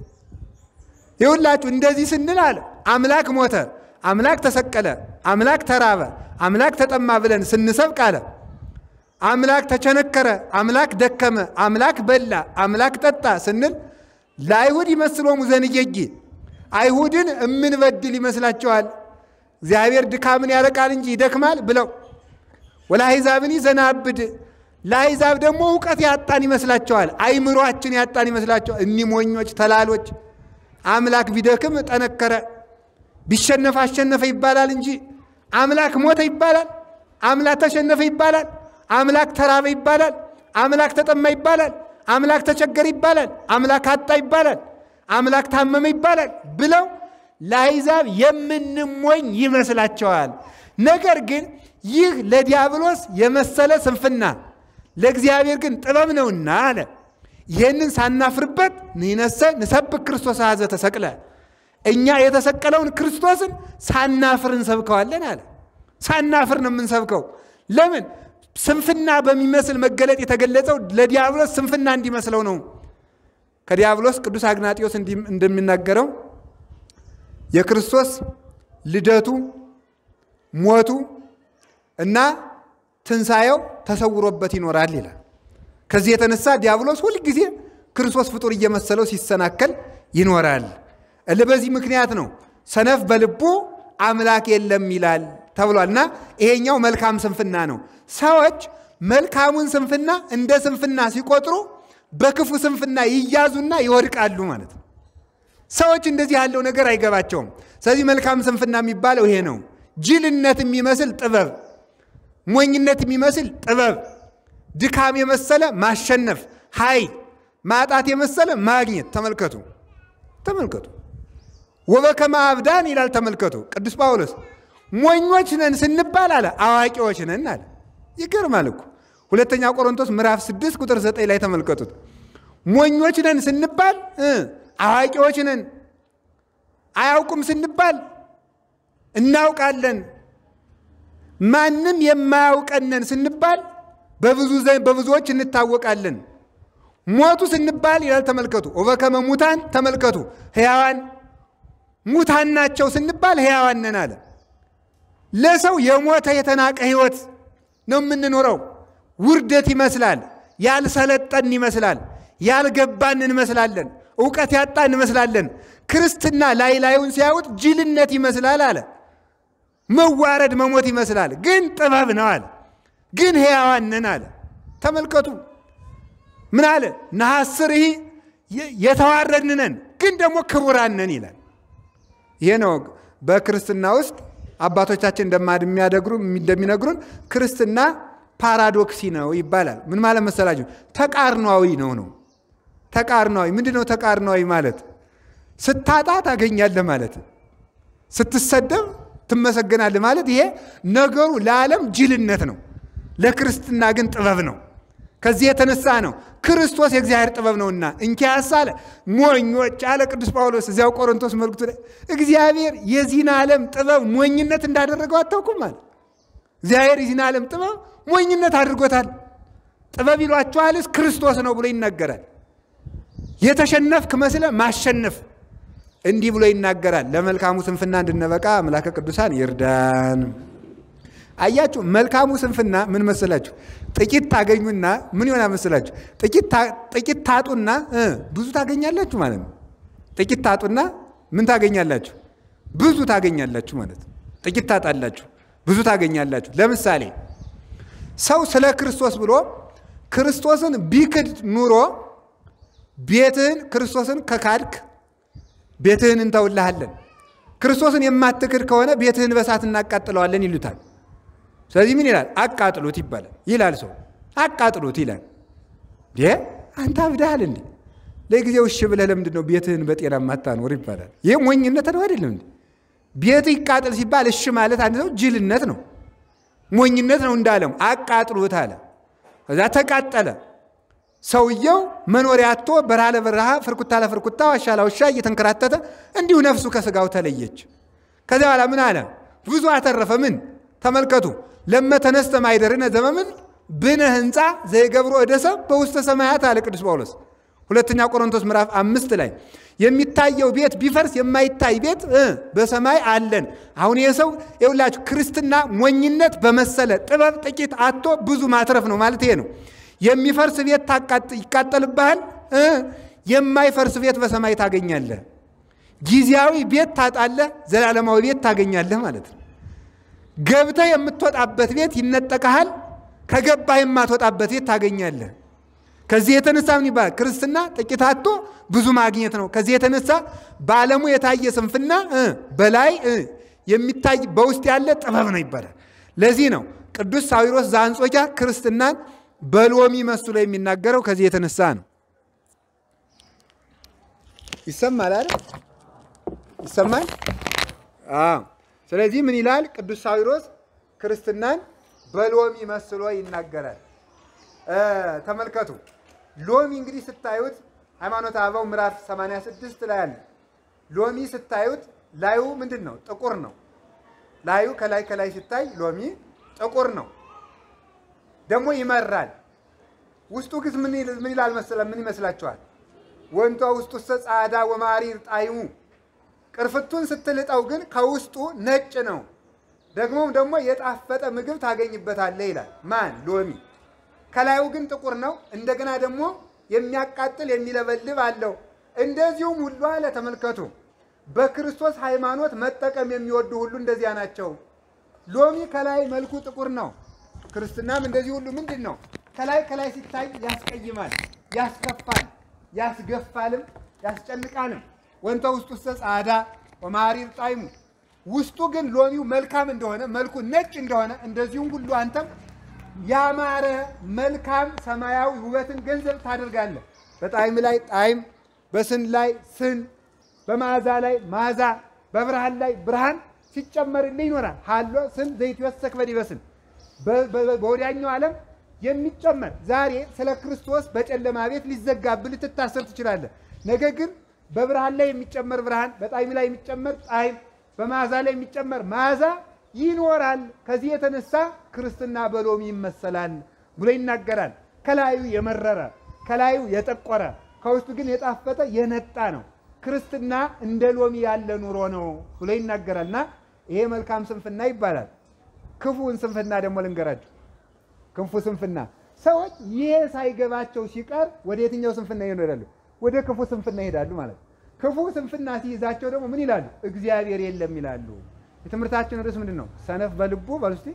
ይሁላችሁ እንደዚህ ስንል አለ አምላክ ሞተ፣ አምላክ ተሰቀለ፣ አምላክ ተራበ፣ አምላክ ተጠማ ብለን ስንሰብክ አለ አምላክ ተቸነከረ፣ አምላክ ደከመ፣ አምላክ በላ፣ አምላክ ጠጣ ስንል ለአይሁድ ይመስሎሙ ዘንጌጌ አይሁድን እምንበድል ይመስላቸዋል። እግዚአብሔር ድካምን ያረቃል እንጂ ይደክማል ብለው ወለአሕዛብኒ ዘናብድ ለአሕዛብ ደግሞ እውቀት ያጣን ይመስላቸዋል። አይምሯችን ያጣን ይመስላቸዋል። እኒህ ሞኞች ተላሎች አምላክ ቢደክም ጠነከረ፣ ቢሸነፍ አሸነፈ ይባላል እንጂ አምላክ ሞተ ይባላል። አምላክ ተሸነፈ ይባላል። አምላክ ተራበ ይባላል። አምላክ ተጠማ ይባላል። አምላክ ተቸገረ ይባላል። አምላክ አጣ ይባላል። አምላክ ታመመ ይባላል ብለው ለአሕዛብ የምንሞኝ ይመስላቸዋል። ነገር ግን ይህ ለዲያብሎስ የመሰለ ስንፍና ለእግዚአብሔር ግን ጥበብ ነውና አለ። ይህንን ሳናፍርበት ንነሰ ንሰብክ ክርስቶስ አዘ ተሰቅለ እኛ የተሰቀለውን ክርስቶስን ሳናፍር እንሰብከዋለን አለ። ሳናፍር ነው የምንሰብከው። ለምን? ስንፍና በሚመስል መገለጥ የተገለጸው ለዲያብሎስ ስንፍና እንዲመስለው ነው። ከዲያብሎስ ቅዱስ አግናጢዮስ እንደሚናገረው የክርስቶስ ልደቱ፣ ሞቱ እና ትንሣኤው ተሰውሮበት ይኖራል ይላል። ከዚህ የተነሳ ዲያብሎስ ሁልጊዜ ክርስቶስ ፍጡር እየመሰለው ሲሰናከል ይኖራል። እል በዚህ ምክንያት ነው ሰነፍ በልቡ አምላክ የለም ይላል ተብሏል። እና ይሄኛው መልካም ስንፍና ነው። ሰዎች መልካሙን ስንፍና እንደ ስንፍና ሲቆጥሩ በክፉ ስንፍና ይያዙና ይወድቃሉ ማለት ነው። ሰዎች እንደዚህ ያለው ነገር አይገባቸውም። ስለዚህ መልካም ስንፍና የሚባለው ይሄ ነው። ጅልነት የሚመስል ጥበብ፣ ሞኝነት የሚመስል ጥበብ፣ ድካም የመሰለ ማሸነፍ፣ ኃይል፣ ማጣት የመሰለ ማግኘት። ተመልከቱ ተመልከቱ። ወበከመ አብዳን ይላል። ተመልከቱ ቅዱስ ጳውሎስ ሞኞች ነን ስንባል አለ አዋቂዎች ነን አለ። ይገርማል እኮ ሁለተኛ ቆሮንቶስ ምዕራፍ 6 ቁጥር 9 ላይ ተመልከቱት። ሞኞች ነን ስንባል አዋቂዎች ነን፣ አያውቁም ስንባል እናውቃለን፣ ማንም የማያውቀነን ስንባል በብዙዎች እንታወቃለን። ሞቱ ስንባል ይላል ተመልከቱ። ወበከመ ሙታን ተመልከቱ፣ ሕያዋን ሙታን ናቸው ስንባል ሕያዋን ነን አለ። ለሰው የሞተ የተናቀ ሕይወት ነው የምንኖረው። ውርደት ይመስላል፣ ያልሰለጠን ይመስላል፣ ያልገባን እንመስላለን፣ እውቀት ያጣ እንመስላለን። ክርስትና ላይ ላዩን ሲያዩት ጅልነት ይመስላል አለ። መዋረድ መሞት ይመስላል፣ ግን ጥበብ ነው አለ። ግን ሕያዋን ነን አለ። ተመልከቱ ምን አለ? ነሐስር ይህ የተዋረድን ነን፣ ግን ደግሞ ክቡራን ነን ይላል። ይሄ ነው በክርስትና ውስጥ አባቶቻችን እንደሚነግሩን ክርስትና ፓራዶክሲ ነው ይባላል። ምን ማለት መሰላችሁ? ተቃርኗዊ ነው ነው ተቃርኗዊ ምንድን ነው? ተቃርኗዊ ማለት ስታጣ ታገኛለህ ማለት፣ ስትሰደብ ትመሰገናለህ ማለት። ይሄ ነገሩ ለዓለም ጅልነት ነው፣ ለክርስትና ግን ጥበብ ነው። ከዚህ የተነሳ ነው ክርስቶስ የእግዚአብሔር ጥበብ ነውና እንኪያስ አለ ሞኞች አለ ቅዱስ ጳውሎስ እዚያው ቆሮንቶስ መልክቱ ላይ እግዚአብሔር የዚህን ዓለም ጥበብ ሞኝነት እንዳደረገው አታውቁም አለ። እግዚአብሔር የዚህን ዓለም ጥበብ ሞኝነት አድርጎታል። ጥበብ ይሏችኋልስ ክርስቶስ ነው ብሎ ይናገራል። የተሸነፍክ መስለ ማሸነፍ እንዲህ ብሎ ይናገራል። ለመልካሙ ስንፍና እንድንበቃ አምላከ ቅዱሳን ይርዳን። አያችሁ፣ መልካሙ ስንፍና ምን መሰላችሁ? ጥቂት ታገኙና ምን ይሆናል መሰላችሁ? ጥቂት ታጡና ብዙ ታገኛላችሁ ማለት ነው። ጥቂት ታጡና ምን ታገኛላችሁ? ብዙ ታገኛላችሁ ማለት ነው። ጥቂት ታጣላችሁ፣ ብዙ ታገኛላችሁ። ለምሳሌ ሰው ስለ ክርስቶስ ብሎ ክርስቶስን ቢክድ ኑሮ ቤትህን ክርስቶስን ከካድክ ቤትህን እንተውልሃለን፣ ክርስቶስን የማትክድ ከሆነ ቤትህን በሳት እናቃጥለዋለን ይሉታል። ስለዚህ ምን ይላል? አቃጥሉት ይባላል ይላል ሰው አቃጥሉት ይላል። አንተ አብዳሃል እንዴ? ለጊዜው እሺ ብለህ ለምንድን ነው ቤትህን በጤና ማታኖር ይባላል። ይህ ሞኝነት ነው አይደለም እንዴ? ቤት ይቃጥል ሲባል እሺ ማለት አንድ ሰው ጅልነት ነው፣ ሞኝነት ነው እንዳለም አቃጥሉት አለ። ከዛ ተቃጠለ። ሰውየው መኖሪያ አጥቶ በረሃ ለበረሃ ፍርኩታ ለፍርኩታ ዋሻ ለዋሻ እየተንከራተተ እንዲሁ ነፍሱ ከስጋው ተለየች። ከዚያ በኋላ ምን አለ? ብዙ አተረፈ። ምን ተመልከቱ። ለመተነስተ ማይደርነ ዘመምን ብነ ህንፃ ዘይገብሮ እደሰብ በውስተ ሰማያት አለ ቅዱስ ጳውሎስ ሁለተኛ ቆሮንቶስ ምዕራፍ አምስት ላይ የሚታየው ቤት ቢፈርስ የማይታይ ቤት በሰማይ አለን። አሁን ይህ ሰው የሁላችሁ ክርስትና ሞኝነት በመሰለ ጥበብ ጥቂት አቶ ብዙ ማትረፍ ነው ማለት ይሄ ነው። የሚፈርስ ቤት ይቃጠልብሃል፣ የማይፈርስ ቤት በሰማይ ታገኛለህ። ጊዜያዊ ቤት ታጣለህ፣ ዘላለማዊ ቤት ታገኛለህ ማለት ነው። ገብተህ የምትወጣበት ቤት ይነጠቀሃል፣ ከገባህ የማትወጣበት ቤት ታገኛለህ። ከዚህ የተነሳ ምን ይባላል? ክርስትና ጥቂት አቶ ብዙ ማግኘት ነው። ከዚህ የተነሳ በዓለሙ የታየ ስንፍና በላይ የሚታይ በውስጥ ያለ ጥበብ ነው ይባላል። ለዚህ ነው ቅዱስ ሳዊሮስ ዘአንጾኪያ ክርስትናን በሎሚ መስሎ የሚናገረው ከዚህ የተነሳ ነው። ይሰማል አይደል? ይሰማል። ስለዚህ ምን ይላል ቅዱስ ሳዊሮስ ክርስትናን በሎሚ መስሎ ይናገራል። ተመልከቱ። ሎሚ እንግዲህ ስታዩት ሃይማኖተ አበው ምዕራፍ 86 ላይ አለ። ሎሚ ስታዩት ላዩ ምንድን ነው? ጥቁር ነው። ላዩ ከላይ ከላይ ሲታይ ሎሚ ጥቁር ነው፣ ደግሞ ይመራል። ውስጡ ግን ምን ይላል መሰለ? ምን ይመስላችኋል? ወንቷ ውስጡ ጸዓዳ ወማሪር ጣዕሙ ቅርፍቱን ስትልጠው ግን ከውስጡ ነጭ ነው። ደግሞም ደግሞ የጣፈጠ ምግብ ታገኝበታለህ ይላል። ማን? ሎሚ ከላዩ ግን ጥቁር ነው። እንደገና ደግሞ የሚያቃጥል የሚለበልብ አለው። እንደዚሁም ሁሉ አለ። ተመልከቱ፣ በክርስቶስ ሃይማኖት መጠቀም የሚወዱ ሁሉ እንደዚያ ናቸው። ሎሚ ከላይ መልኩ ጥቁር ነው። ክርስትናም እንደዚህ ሁሉ ምንድን ነው? ከላይ ከላይ ሲታይ ያስቀይማል፣ ያስከፋል፣ ያስገፋልም፣ ያስጨንቃልም። ወንተ ውስጡ ውስተ ጸዓዳ ወማሪር ጣዕሙ ውስጡ ግን ሎሚው መልካም እንደሆነ መልኩ ነጭ እንደሆነ እንደዚሁም ሁሉ አንተም ያማረ መልካም ሰማያዊ ውበትን ገንዘብ ታደርጋለህ። በጣዕም ላይ ጣዕም፣ በስን ላይ ስን፣ በመዓዛ ላይ መዓዛ፣ በብርሃን ላይ ብርሃን ሲጨመርልህ ይኖራል። ሀሎ ስን ዘይትወሰክ በዲበስን በወዲያኛው ዓለም የሚጨመር ዛሬ ስለ ክርስቶስ በጨለማ ቤት ሊዘጋብህ ልትታሰር ትችላለህ። ነገር ግን በብርሃን ላይ የሚጨመር ብርሃን፣ በጣዕም ላይ የሚጨመር ጣዕም፣ በመዓዛ ላይ የሚጨመር መዓዛ ይኖራል። ከዚህ የተነሳ ክርስትና በሎሚ ይመሰላል ብሎ ይናገራል። ከላዩ የመረረ ከላዩ የጠቆረ ከውስጡ ግን የጣፈጠ የነጣ ነው። ክርስትና እንደ ሎሚ ያለ ኑሮ ነው ብሎ ይናገራልና ይሄ መልካም ስንፍና ይባላል። ክፉን ስንፍና ደግሞ ልንገራችሁ። ክፉ ስንፍና ሰዎች ይሄ ሳይገባቸው ሲቀር ወደ የትኛው ስንፍና ይሄዳሉ? ወደ ክፉ ስንፍና ይሄዳሉ ማለት ነው። ክፉ ስንፍና ሲይዛቸው ደግሞ ምን ይላሉ? እግዚአብሔር የለም ይላሉ። የትምህርታችን ርዕስ ምንድን ነው? ሰነፍ በልቡ በሉ እስቲ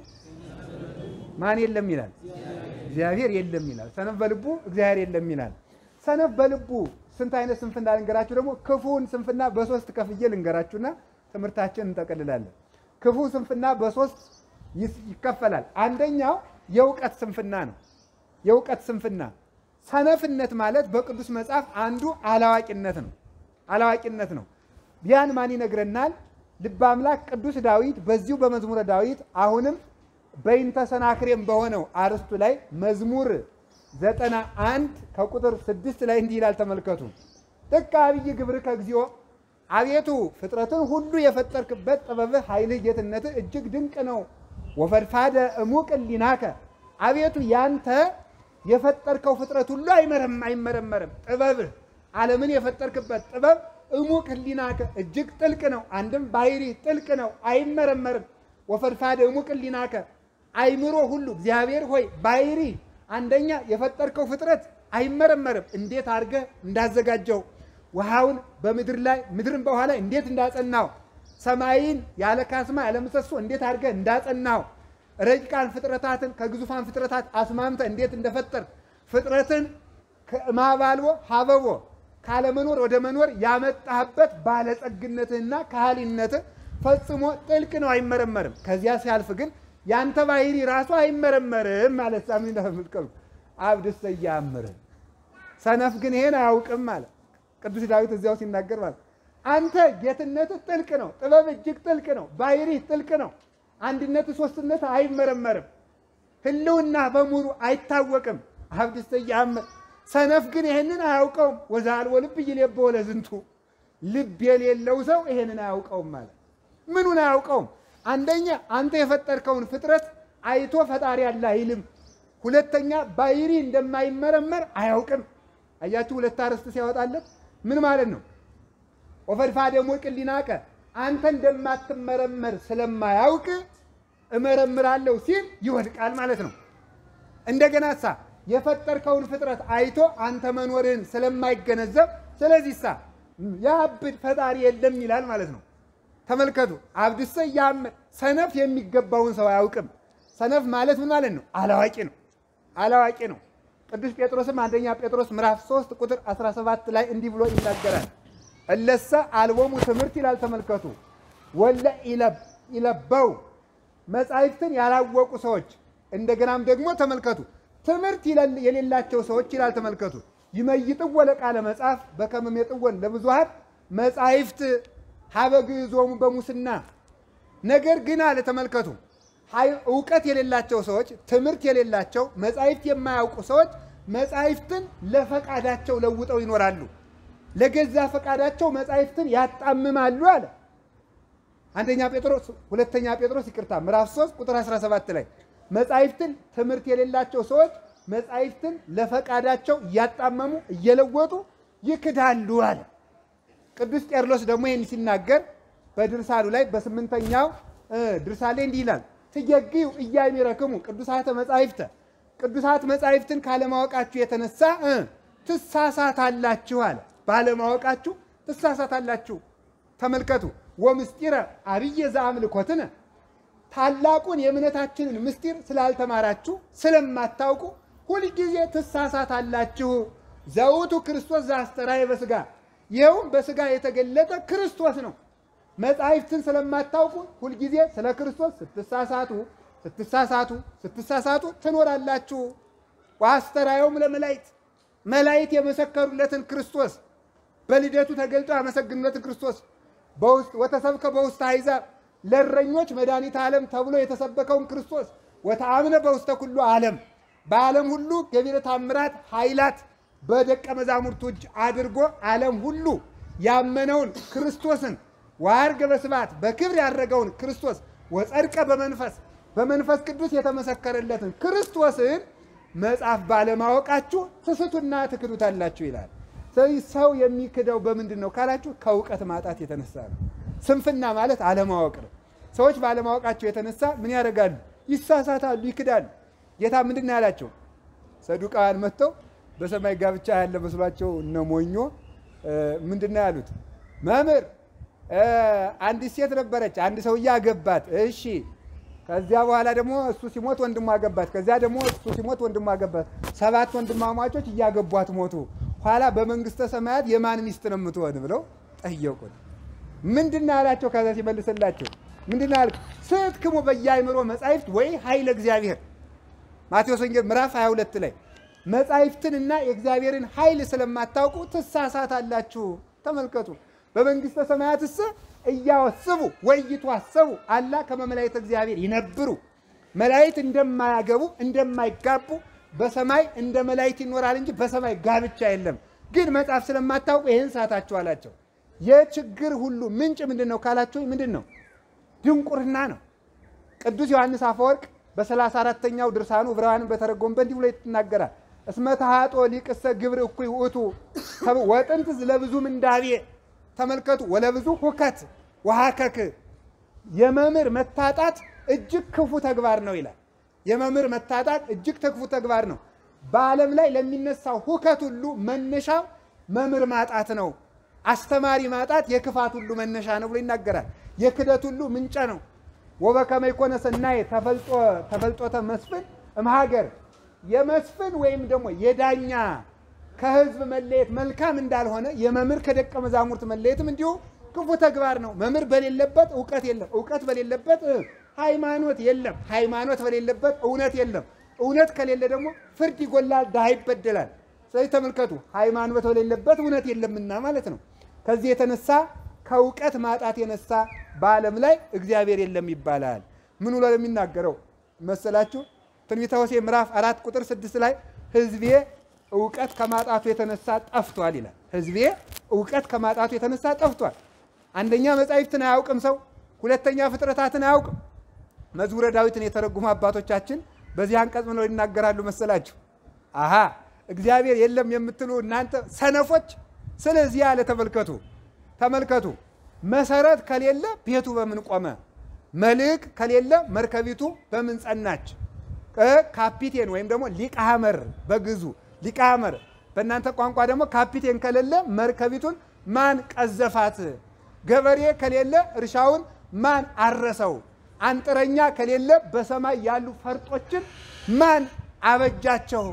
ማን የለም ይላል? እግዚአብሔር የለም ይላል። ሰነፍ በልቡ እግዚአብሔር የለም ይላል። ሰነፍ በልቡ ስንት አይነት ስንፍና ልንገራችሁ። ደግሞ ክፉን ስንፍና በሶስት ከፍዬ ልንገራችሁና ትምህርታችን እንጠቀልላለን። ክፉ ስንፍና በሶስት ይከፈላል። አንደኛው የእውቀት ስንፍና ነው። የእውቀት ስንፍና ሰነፍነት ማለት በቅዱስ መጽሐፍ አንዱ አላዋቂነት ነው። አላዋቂነት ነው። ያን ማን ይነግረናል? ልበ አምላክ ቅዱስ ዳዊት በዚሁ በመዝሙረ ዳዊት አሁንም በይንተ ሰናክሬም በሆነው አርስቱ ላይ መዝሙር ዘጠና አንድ ከቁጥር ስድስት ላይ እንዲህ ይላል። ተመልከቱ። ጥቀ አብይ ግብርከ እግዚኦ፣ አቤቱ ፍጥረትን ሁሉ የፈጠርክበት ጥበብህ፣ ኃይልህ፣ ጌትነትህ እጅግ ድንቅ ነው። ወፈድፋደ እሙቅ ሊናከ፣ አቤቱ ያንተ የፈጠርከው ፍጥረት ሁሉ አይመረም አይመረመርም። ጥበብህ ዓለምን የፈጠርክበት ጥበብ እሙቅ ህሊናከ እጅግ ጥልቅ ነው። አንድም ባህሪ ጥልቅ ነው፣ አይመረመርም። ወፈድፋደ እሙቅ ህሊናከ አይምሮ ሁሉ እግዚአብሔር ሆይ ባህሪ አንደኛ የፈጠርከው ፍጥረት አይመረመርም። እንዴት አድርገህ እንዳዘጋጀው ውሃውን በምድር ላይ ምድርን በውሃ ላይ እንዴት እንዳጸናው ሰማይን ያለ ካስማ ያለ ምሰሶ እንዴት አድርገህ እንዳጸናው ረቂቃን ፍጥረታትን ከግዙፋን ፍጥረታት አስማምተ እንዴት እንደፈጠር ፍጥረትን ከማባልቦ ሀበቦ ካለመኖር ወደ መኖር ያመጣህበት ባለጸግነትህና ካህሊነትህ ፈጽሞ ጥልቅ ነው፣ አይመረመርም። ከዚያ ሲያልፍ ግን ያንተ ባህሪ ራሱ አይመረመርም ማለት ሳምን እንደምትቀሩ አብድሰ እያምርህ ሰነፍ ግን ይሄን አያውቅም ማለት ቅዱስ ዳዊት እዚያው ሲናገር ማለት አንተ ጌትነትህ ጥልቅ ነው፣ ጥበብ እጅግ ጥልቅ ነው፣ ባህሪህ ጥልቅ ነው። አንድነት ሶስትነት አይመረመርም። ህልውና በሙሉ አይታወቅም። አብድሰ እያምር ሰነፍ ግን ይሄንን አያውቀውም። ወዛልወ ልብ ይሌበው ለዝንቱ ልብ የሌለው ሰው ይሄንን አያውቀውም ማለት ምኑን አያውቀውም? አንደኛ አንተ የፈጠርከውን ፍጥረት አይቶ ፈጣሪ ያለ አይልም። ሁለተኛ ባህሪ እንደማይመረመር አያውቅም። አያችሁ፣ ሁለት አርዕስት ሲያወጣለት ምን ማለት ነው? ወፈድፋ ደግሞ ቅሊናቀ አንተ እንደማትመረመር ስለማያውቅ እመረምራለሁ ሲል ይወድቃል ማለት ነው። እንደገና ሳ የፈጠርከውን ፍጥረት አይቶ አንተ መኖርህን ስለማይገነዘብ ስለዚህ ሳ ያብድ ፈጣሪ የለም ይላል ማለት ነው። ተመልከቱ። አብድሰ ያምር ሰነፍ የሚገባውን ሰው አያውቅም። ሰነፍ ማለት ምን ማለት ነው? አላዋቂ ነው። አላዋቂ ነው። ቅዱስ ጴጥሮስም አንደኛ ጴጥሮስ ምዕራፍ 3 ቁጥር 17 ላይ እንዲህ ብሎ ይናገራል። እለሰ አልቦሙ ትምህርት ይላል። ተመልከቱ። ወለ ይለበው መጻሕፍትን ያላወቁ ሰዎች እንደገናም ደግሞ ተመልከቱ ትምህርት የሌላቸው ሰዎች ይላል። ተመልከቱ ይመይጥዎ ለቃለ መጽሐፍ በከመ ሜጥወን ለብዙኃን መጻሕፍት ሀበ ግዕዞሙ በሙስና ነገር ግን አለ ተመልከቱ እውቀት የሌላቸው ሰዎች ትምህርት የሌላቸው መጻሕፍት የማያውቁ ሰዎች መጻሕፍትን ለፈቃዳቸው ለውጠው ይኖራሉ። ለገዛ ፈቃዳቸው መጻሕፍትን ያጣምማሉ አለ። አንደኛ ጴጥሮስ ሁለተኛ ጴጥሮስ ይቅርታ ምዕራፍ 3 ቁጥር 17 ላይ መጻሕፍትን ትምህርት የሌላቸው ሰዎች መጻሕፍትን ለፈቃዳቸው እያጣመሙ እየለወጡ ይክዳሉ አለ። ቅዱስ ቄርሎስ ደግሞ ይህን ሲናገር በድርሳኑ ላይ በስምንተኛው ድርሳን ላይ እንዲህ ይላል ትየግዩ እያሚረክሙ ቅዱሳተ መጻሕፍተ ቅዱሳት መጻሕፍትን ካለማወቃችሁ የተነሳ ትሳሳታላችሁ አለ። ባለማወቃችሁ ትሳሳታላችሁ። ተመልከቱ ወምስጢረ አብየ ዘአምልኮትነ ታላቁን የእምነታችንን ምስጢር ስላልተማራችሁ ስለማታውቁ ሁልጊዜ ትሳሳታላችሁ። ዘውቱ ክርስቶስ ዘአስተርአየ በሥጋ ይኸውም በሥጋ የተገለጠ ክርስቶስ ነው። መጻሕፍትን ስለማታውቁ ሁልጊዜ ስለ ክርስቶስ ስትሳሳቱ ስትሳሳቱ ስትሳሳቱ ትኖራላችሁ። ወአስተርአዮም ለመላእክት መላእክት የመሰከሩለትን ክርስቶስ በልደቱ ተገልጦ ያመሰግኑለትን ክርስቶስ በውስጥ ወተሰብከ በውስተ አሕዛብ ለእረኞች መድኃኒተ ዓለም ተብሎ የተሰበከውን ክርስቶስ ወተአምነ በውስተ ኩሉ ዓለም በዓለም ሁሉ ገቢረ ተአምራት ኃይላት በደቀ መዛሙርቱ እጅ አድርጎ ዓለም ሁሉ ያመነውን ክርስቶስን ወዐርገ በስብሐት በክብር ያደረገውን ክርስቶስ ወጸድቀ በመንፈስ በመንፈስ ቅዱስ የተመሰከረለትን ክርስቶስን መጽሐፍ ባለማወቃችሁ ትስቱና ትክዱታላችሁ ይላል። ስለዚህ ሰው የሚክደው በምንድን ነው ካላችሁ ከእውቀት ማጣት የተነሳ ነው። ስንፍና ማለት አለማወቅ ነው። ሰዎች ባለማወቃቸው የተነሳ ምን ያደርጋሉ? ይሳሳታሉ፣ ይክዳሉ። ጌታ ምንድን ነው ያላቸው? ሰዱቃውያን መጥተው በሰማይ ጋብቻ ያለ መስሏቸው እነ ሞኞ ምንድን ነው ያሉት? መምህር አንዲት ሴት ነበረች፣ አንድ ሰውዬ አገባት። እሺ ከዚያ በኋላ ደግሞ እሱ ሲሞት ወንድሟ አገባት። ከዚያ ደግሞ እሱ ሲሞት ወንድሟ አገባት። ሰባት ወንድማማቾች እያገቧት ሞቱ። ኋላ በመንግስተ ሰማያት የማን ሚስት ነው የምትሆን ብለው ጠየቁት። ምንድን ነው ያላቸው? ከዛ ሲመልስላቸው ምንድን ነው ያልኩት? ስትክሙ በየአእምሮ መጻሕፍት ወይ ኃይለ እግዚአብሔር ማቴዎስ ወንጌል ምዕራፍ 22 ላይ መጻሕፍትንና የእግዚአብሔርን ኃይል ስለማታውቁ ትሳሳታላችሁ። ተመልከቱ። በመንግስተ ሰማያትስ እያወስቡ ወይቱ አሰቡ አላ ከመ መላእክተ እግዚአብሔር ይነብሩ መላእክት እንደማያገቡ እንደማይጋቡ በሰማይ እንደ መላእክት ይኖራል እንጂ በሰማይ ጋብቻ የለም። ግን መጽሐፍ ስለማታውቁ ይህን ሳታችሁ አላቸው። የችግር ሁሉ ምንጭ ምንድን ነው ካላችሁ ምንድን ነው? ድንቁርና ነው። ቅዱስ ዮሐንስ አፈወርቅ በሰላሳ አራተኛው ድርሳኑ ዕብራውያንን በተረጎመበት እንዲህ ብሎ ይናገራል። እስመ ተሐጦ ሊቅሰ ግብር እኩይ ውእቱ ወጥንት ለብዙ ምንዳቤ ተመልከቱ። ወለብዙ ሁከት ወሀከክ የመምህር መታጣት እጅግ ክፉ ተግባር ነው ይላል። የመምህር መታጣት እጅግ ክፉ ተግባር ነው። በዓለም ላይ ለሚነሳው ሁከት ሁሉ መነሻው መምህር ማጣት ነው። አስተማሪ ማጣት የክፋት ሁሉ መነሻ ነው ብሎ ይናገራል። የክደት ሁሉ ምንጭ ነው። ወበከመ ይኮነ ሰናየ ተፈልጦተ መስፍን እምሀገር የመስፍን ወይም ደግሞ የዳኛ ከሕዝብ መለየት መልካም እንዳልሆነ የመምህር ከደቀ መዛሙርት መለየትም እንዲሁ ክፉ ተግባር ነው። መምህር በሌለበት እውቀት የለም። እውቀት በሌለበት ሃይማኖት የለም። ሃይማኖት በሌለበት እውነት የለም። እውነት ከሌለ ደግሞ ፍርድ ይጎላል፣ ድሃ ይበደላል። ስለዚህ ተመልከቱ፣ ሃይማኖት በሌለበት እውነት የለምና ማለት ነው። ከዚህ የተነሳ ከእውቀት ማጣት የነሳ በዓለም ላይ እግዚአብሔር የለም ይባላል። ምን ብሎ የሚናገረው መሰላችሁ? ትንቢተ ሆሴዕ ምዕራፍ አራት ቁጥር ስድስት ላይ ሕዝቤ እውቀት ከማጣቱ የተነሳ ጠፍቷል ይላል። ሕዝቤ እውቀት ከማጣቱ የተነሳ ጠፍቷል። አንደኛ መጻሕፍትን አያውቅም ሰው፣ ሁለተኛ ፍጥረታትን አያውቅም። መዝሙረ ዳዊትን የተረጉሙ አባቶቻችን በዚህ አንቀጽ ምነው ይናገራሉ መሰላችሁ? አሃ እግዚአብሔር የለም የምትሉ እናንተ ሰነፎች፣ ስለዚህ ያለ ተመልከቱ ተመልከቱ መሰረት ከሌለ ቤቱ በምን ቆመ? መልሕቅ ከሌለ መርከቢቱ በምን ጸናች? ካፒቴን ወይም ደግሞ ሊቀሐመር በግዙ ሊቀሐመር በእናንተ ቋንቋ ደግሞ ካፒቴን ከሌለ መርከቢቱን ማን ቀዘፋት? ገበሬ ከሌለ እርሻውን ማን አረሰው? አንጥረኛ ከሌለ በሰማይ ያሉ ፈርጦችን ማን አበጃቸው?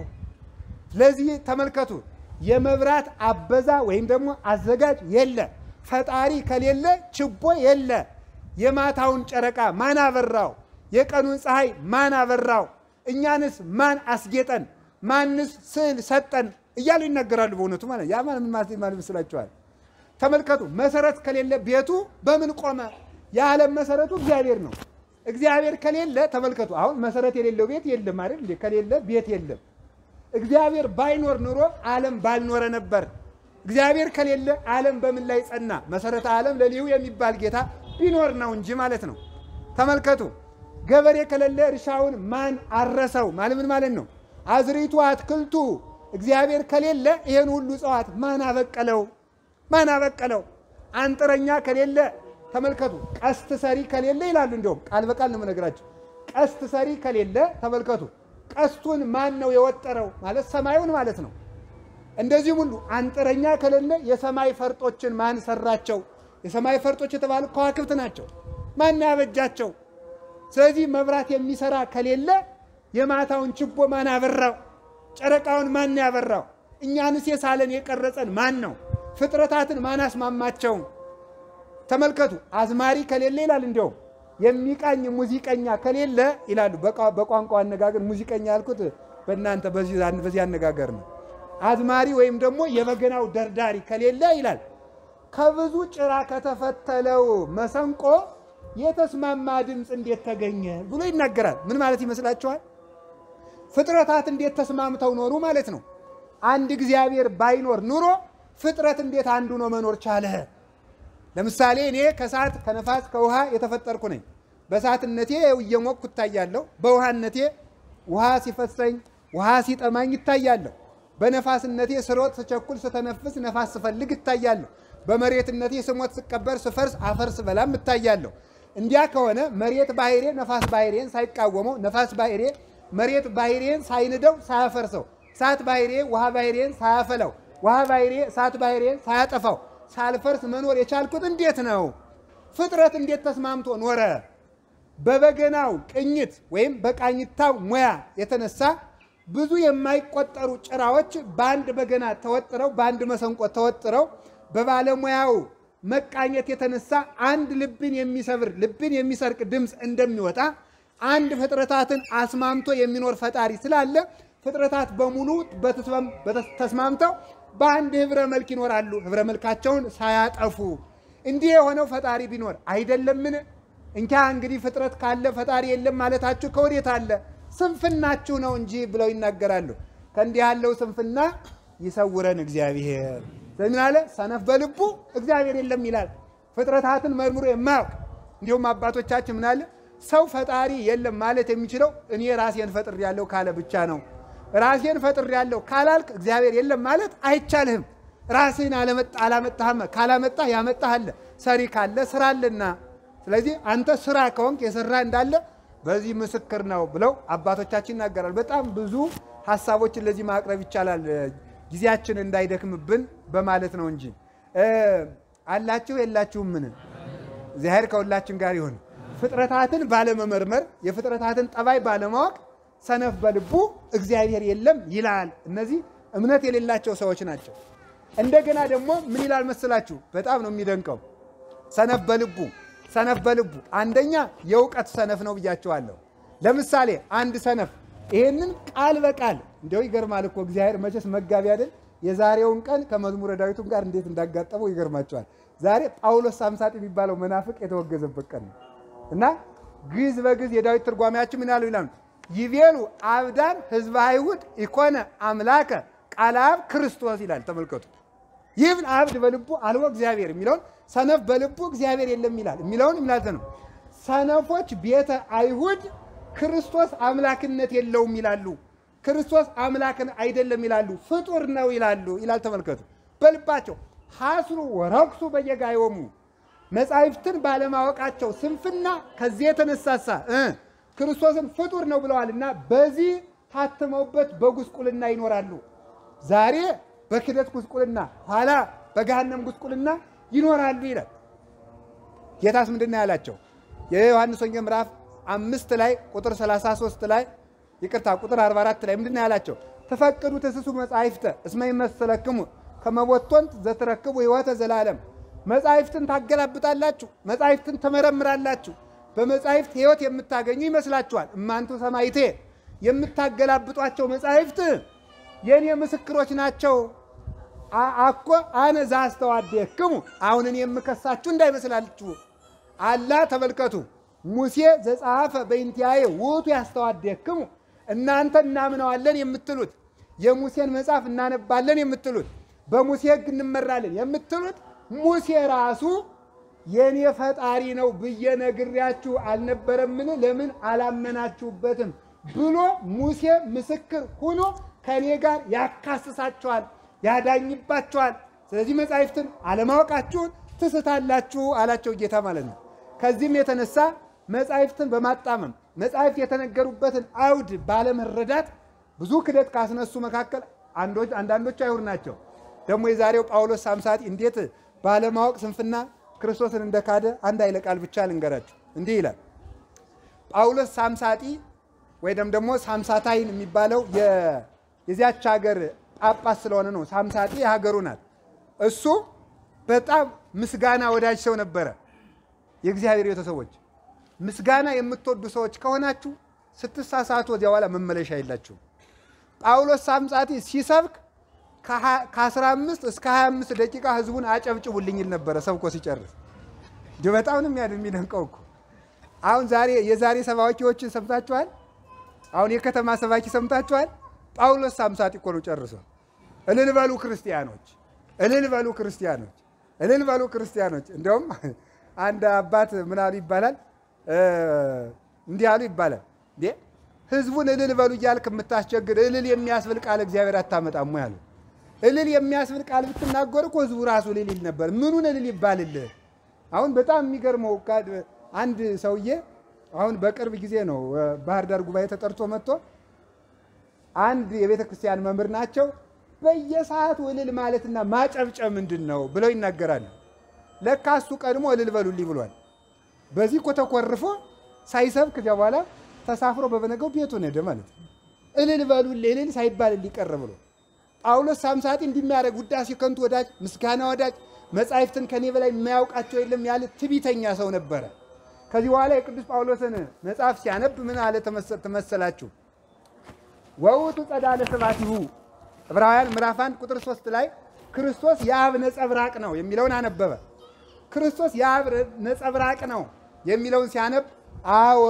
ስለዚህ ተመልከቱ የመብራት አበዛ ወይም ደግሞ አዘጋጅ የለ። ፈጣሪ ከሌለ ችቦ የለ። የማታውን ጨረቃ ማን አበራው? የቀኑን ፀሐይ ማን አበራው? እኛንስ ማን አስጌጠን? ማንስ ስዕል ሰጠን? እያሉ ይናገራሉ። በእውነቱ ማለት ያ ምን ማለት ይመስላችኋል? ተመልከቱ መሰረት ከሌለ ቤቱ በምን ቆመ? የዓለም መሰረቱ እግዚአብሔር ነው። እግዚአብሔር ከሌለ ተመልከቱ፣ አሁን መሰረት የሌለው ቤት የለም አይደል? ከሌለ ቤት የለም። እግዚአብሔር ባይኖር ኑሮ ዓለም ባልኖረ ነበር። እግዚአብሔር ከሌለ ዓለም በምን ላይ ጸና? መሰረተ ዓለም ለሊሁ የሚባል ጌታ ቢኖር ነው እንጂ ማለት ነው። ተመልከቱ ገበሬ ከሌለ እርሻውን ማን አረሰው? ማለት ምን ማለት ነው? አዝሪቱ አትክልቱ እግዚአብሔር ከሌለ ይሄን ሁሉ እጽዋት ማን አበቀለው? ማን አበቀለው? አንጥረኛ ከሌለ ተመልከቱ፣ ቀስት ሰሪ ከሌለ ይላሉ። እንዲሁም ቃል በቃል ነው የምነግራቸው። ቀስት ሰሪ ከሌለ ተመልከቱ፣ ቀስቱን ማን ነው የወጠረው? ማለት ሰማዩን ማለት ነው። እንደዚህም ሁሉ አንጥረኛ ከሌለ የሰማይ ፈርጦችን ማን ሰራቸው? የሰማይ ፈርጦች የተባሉ ከዋክብት ናቸው። ማን ያበጃቸው? ስለዚህ መብራት የሚሰራ ከሌለ የማታውን ችቦ ማን አበራው? ጨረቃውን ማን ያበራው? እኛንስ የሳለን የቀረጸን ማን ነው? ፍጥረታትን ማን አስማማቸው? ተመልከቱ አዝማሪ ከሌለ ይላል። እንዲያውም የሚቃኝ ሙዚቀኛ ከሌለ ይላሉ። በቋንቋ አነጋገር ሙዚቀኛ ያልኩት በእናንተ በዚህ አነጋገር ነው። አዝማሪ ወይም ደግሞ የበገናው ደርዳሪ ከሌለ ይላል ከብዙ ጭራ ከተፈተለው መሰንቆ የተስማማ ድምፅ እንዴት ተገኘ ብሎ ይናገራል። ምን ማለት ይመስላችኋል? ፍጥረታት እንዴት ተስማምተው ኖሩ ማለት ነው። አንድ እግዚአብሔር ባይኖር ኑሮ ፍጥረት እንዴት አንዱ ነው መኖር ቻለ? ለምሳሌ እኔ ከእሳት ከነፋስ ከውሃ የተፈጠርኩ ነኝ። በእሳትነቴ እየሞቅኩ እታያለሁ። በውሃነቴ ውሃ ሲፈሰኝ ውሃ ሲጠማኝ ይታያለሁ። በነፋስነቴ ስሮጥ፣ ስቸኩል፣ ስተነፍስ ነፋስ ስፈልግ እታያለሁ። በመሬትነቴ ስሞት፣ ስቀበር፣ ስፈርስ፣ አፈር ስበላም እታያለሁ። እንዲያ ከሆነ መሬት ባህሬ ነፋስ ባህሬን ሳይቃወመው፣ ነፋስ ባህሬ መሬት ባህሬን ሳይንደው ሳያፈርሰው፣ እሳት ባህሬ ውሃ ባህሬን ሳያፈላው፣ ውሃ ባህሬ እሳት ባህሬን ሳያጠፋው ሳልፈርስ መኖር የቻልኩት እንዴት ነው? ፍጥረት እንዴት ተስማምቶ ኖረ? በበገናው ቅኝት ወይም በቃኝታው ሙያ የተነሳ ብዙ የማይቆጠሩ ጭራዎች በአንድ በገና ተወጥረው በአንድ መሰንቆ ተወጥረው በባለሙያው መቃኘት የተነሳ አንድ ልብን የሚሰብር ልብን የሚሰርቅ ድምፅ እንደሚወጣ አንድ ፍጥረታትን አስማምቶ የሚኖር ፈጣሪ ስላለ ፍጥረታት በሙሉ ተስማምተው በአንድ ህብረ መልክ ይኖራሉ፣ ህብረ መልካቸውን ሳያጠፉ። እንዲህ የሆነው ፈጣሪ ቢኖር አይደለምን? እንኪ እንግዲህ ፍጥረት ካለ ፈጣሪ የለም ማለታችሁ ከወዴት አለ? ስንፍናችሁ ነው እንጂ ብለው ይናገራሉ። ከእንዲህ ያለው ስንፍና ይሰውረን እግዚአብሔር። ምን አለ? ሰነፍ በልቡ እግዚአብሔር የለም ይላል። ፍጥረታትን መርምሮ የማያውቅ እንዲሁም አባቶቻችን ምን አለ? ሰው ፈጣሪ የለም ማለት የሚችለው እኔ ራሴን ፈጥሬያለሁ ካለ ብቻ ነው። ራሴን ፈጥሬያለሁ ካላልክ እግዚአብሔር የለም ማለት አይቻልህም። ራስህን አላመጣህም። ካላመጣህ ያመጣህ አለ። ሰሪ ካለ ስራ አለና፣ ስለዚህ አንተ ስራ ከሆንክ የሰራ እንዳለ በዚህ ምስክር ነው ብለው አባቶቻችን ይናገራል። በጣም ብዙ ሀሳቦችን ለዚህ ማቅረብ ይቻላል፣ ጊዜያችን እንዳይደክምብን በማለት ነው እንጂ አላችሁ የላችሁም? ምን እግዚአብሔር ከሁላችን ጋር ይሁን። ፍጥረታትን ባለመመርመር የፍጥረታትን ጠባይ ባለማወቅ ሰነፍ በልቡ እግዚአብሔር የለም ይላል። እነዚህ እምነት የሌላቸው ሰዎች ናቸው። እንደገና ደግሞ ምን ይላል መስላችሁ? በጣም ነው የሚደንቀው። ሰነፍ በልቡ ሰነፍ በልቡ አንደኛ የእውቀት ሰነፍ ነው ብያቸዋለሁ። ለምሳሌ አንድ ሰነፍ ይሄንን ቃል በቃል እንዲያው ይገርማል እኮ እግዚአብሔር መቼስ መጋቢ አይደል? የዛሬውን ቀን ከመዝሙረ ዳዊቱም ጋር እንዴት እንዳጋጠመው ይገርማቸዋል። ዛሬ ጳውሎስ ሳምሳጥ የሚባለው መናፍቅ የተወገዘበት ቀን ነው እና ግዕዝ በግዕዝ የዳዊት ትርጓሜያችን ምን ያሉ ይላሉ? ይቤሉ አብዳን ህዝበ አይሁድ ኢኮነ አምላከ ቃለ አብ ክርስቶስ ይላል። ተመልከቱ። ይህን አብድ በልቡ አልቦ እግዚአብሔር የሚለውን ሰነፍ በልቡ እግዚአብሔር የለም ይላል የሚለውን ይምላተ ነው። ሰነፎች ቤተ አይሁድ ክርስቶስ አምላክነት የለውም ይላሉ። ክርስቶስ አምላክን አይደለም ይላሉ። ፍጡር ነው ይላሉ ይላል። ተመልከቱ። በልባቸው ሐስሩ ወረክሱ በየጋዮሙ መጻሕፍትን ባለማወቃቸው ስንፍና ከዚህ የተነሳሳ ክርስቶስን ፍጡር ነው ብለዋልና በዚህ ታትመውበት በጉስቁልና ይኖራሉ። ዛሬ በክደት ጉስቁልና፣ ኋላ በገሃነም ጉስቁልና ይኖራሉ ይላል። ጌታስ ምንድን ነው ያላቸው? የዮሐንስ ወንጌል ምዕራፍ አምስት ላይ ቁጥር 33 ላይ ይቅርታ፣ ቁጥር 44 ላይ ምንድን ነው ያላቸው? ተፈቅዱ ትስሱ መጻሕፍተ እስመ ይመሰለክሙ ከመቦቶንት ዘትረክቡ ሕይወተ ዘላለም መጻሕፍትን ታገላብጣላችሁ፣ መጻሕፍትን ትመረምራላችሁ፣ በመጻሕፍት ሕይወት የምታገኙ ይመስላችኋል። እማንቱ ሰማይቴ የምታገላብጧቸው መጻሕፍት የእኔ ምስክሮች ናቸው። አኮ አነ ዘአስተዋድየክሙ አሁን እኔ የምከሳችሁ እንዳይመስላችሁ አላ ተመልከቱ ሙሴ ዘጸሐፈ በእንቲአየ ውእቱ ያስተዋድየክሙ እናንተ እናምነዋለን የምትሉት የሙሴን መጽሐፍ እናነባለን የምትሉት በሙሴ ሕግ እንመራለን የምትሉት ሙሴ ራሱ የእኔ ፈጣሪ ነው ብዬ ነግሬያችሁ አልነበረምን? ለምን አላመናችሁበትም? ብሎ ሙሴ ምስክር ሆኖ ከእኔ ጋር ያካስሳችኋል፣ ያዳኝባችኋል። ስለዚህ መጻሕፍትን አለማወቃችሁን ትስታላችሁ አላቸው ጌታ ማለት ነው። ከዚህም የተነሳ መጻሕፍትን በማጣመም መጻሕፍት የተነገሩበትን አውድ ባለመረዳት ብዙ ክደት ካስነሱ መካከል አንዳንዶቹ አይሁድ ናቸው። ደግሞ የዛሬው ጳውሎስ ሳምሳጢ እንዴት ባለማወቅ ስንፍና ክርስቶስን እንደካደ አንድ ኃይለ ቃል ብቻ ልንገራችሁ። እንዲህ ይላል ጳውሎስ ሳምሳጢ ወይም ደግሞ ሳምሳታይን የሚባለው የዚያች ሀገር ጳጳስ ስለሆነ ነው። ሳምሳጢ የሀገሩ ናት። እሱ በጣም ምስጋና ወዳጅ ሰው ነበረ። የእግዚአብሔር ቤተሰቦች ምስጋና የምትወዱ ሰዎች ከሆናችሁ ስትሳሳቱ ወዲያ በኋላ መመለሻ የላችሁም። ጳውሎስ ሳምሳጢ ሲሰብክ ከ15 እስከ 25 ደቂቃ ህዝቡን አጨብጭቡልኝ ይል ነበረ ሰብኮ ሲጨርስ። እንዲሁ በጣም ነው የሚደንቀው እኮ። አሁን ዛሬ የዛሬ ሰባኪዎችን ሰምታችኋል? አሁን የከተማ ሰባኪ ሰምታችኋል? ጳውሎስ ሳምሳጢ እኮ ነው ጨርሶ። እልል በሉ ክርስቲያኖች፣ እልል በሉ ክርስቲያኖች፣ እልል በሉ ክርስቲያኖች። እንዲያውም አንድ አባት ምን አሉ ይባላል፣ እንዲህ አሉ ይባላል እንዴ ህዝቡን እልል በሉ እያልክ የምታስቸግር እልል የሚያስብል ቃል እግዚአብሔር አታመጣም ያሉ እልል የሚያስብል ቃል ብትናገር እኮ ህዝቡ ራሱ እልል ይል ነበር። ምኑን እልል ይባልልህ? አሁን በጣም የሚገርመው አንድ ሰውዬ አሁን በቅርብ ጊዜ ነው ባህር ዳር ጉባኤ ተጠርቶ መጥቶ አንድ የቤተ ክርስቲያን መምህር ናቸው። በየሰዓቱ እልል ማለትና ማጨብጨብ ምንድን ነው ብለው ይናገራሉ። ለካ እሱ ቀድሞ እልል በሉልኝ ብሏል። በዚህ እኮ ተኮርፎ ሳይሰብክ ከዚያ በኋላ ተሳፍሮ በበነገው ቤቱን ሄደ ማለት ነው። እልል በሉልኝ እልል ሳይባል ሊቀር ብሎ ጳውሎስ ሳምሳጢ እንዲሚያደርግ ውዳሴ ከንቱ ወዳጅ፣ ምስጋና ወዳጅ፣ መጻሕፍትን ከኔ በላይ የማያውቃቸው የለም ያለ ትቢተኛ ሰው ነበረ። ከዚህ በኋላ የቅዱስ ጳውሎስን መጽሐፍ ሲያነብ ምን አለ ተመሰላችሁ? ወውቱ ጸዳለ ስብሐቲሁ ዕብራውያን ምዕራፍ 1 ቁጥር 3 ላይ ክርስቶስ የአብ ነጸብራቅ ነው የሚለውን አነበበ። ክርስቶስ የአብ ነጸብራቅ ነው የሚለውን ሲያነብ አወ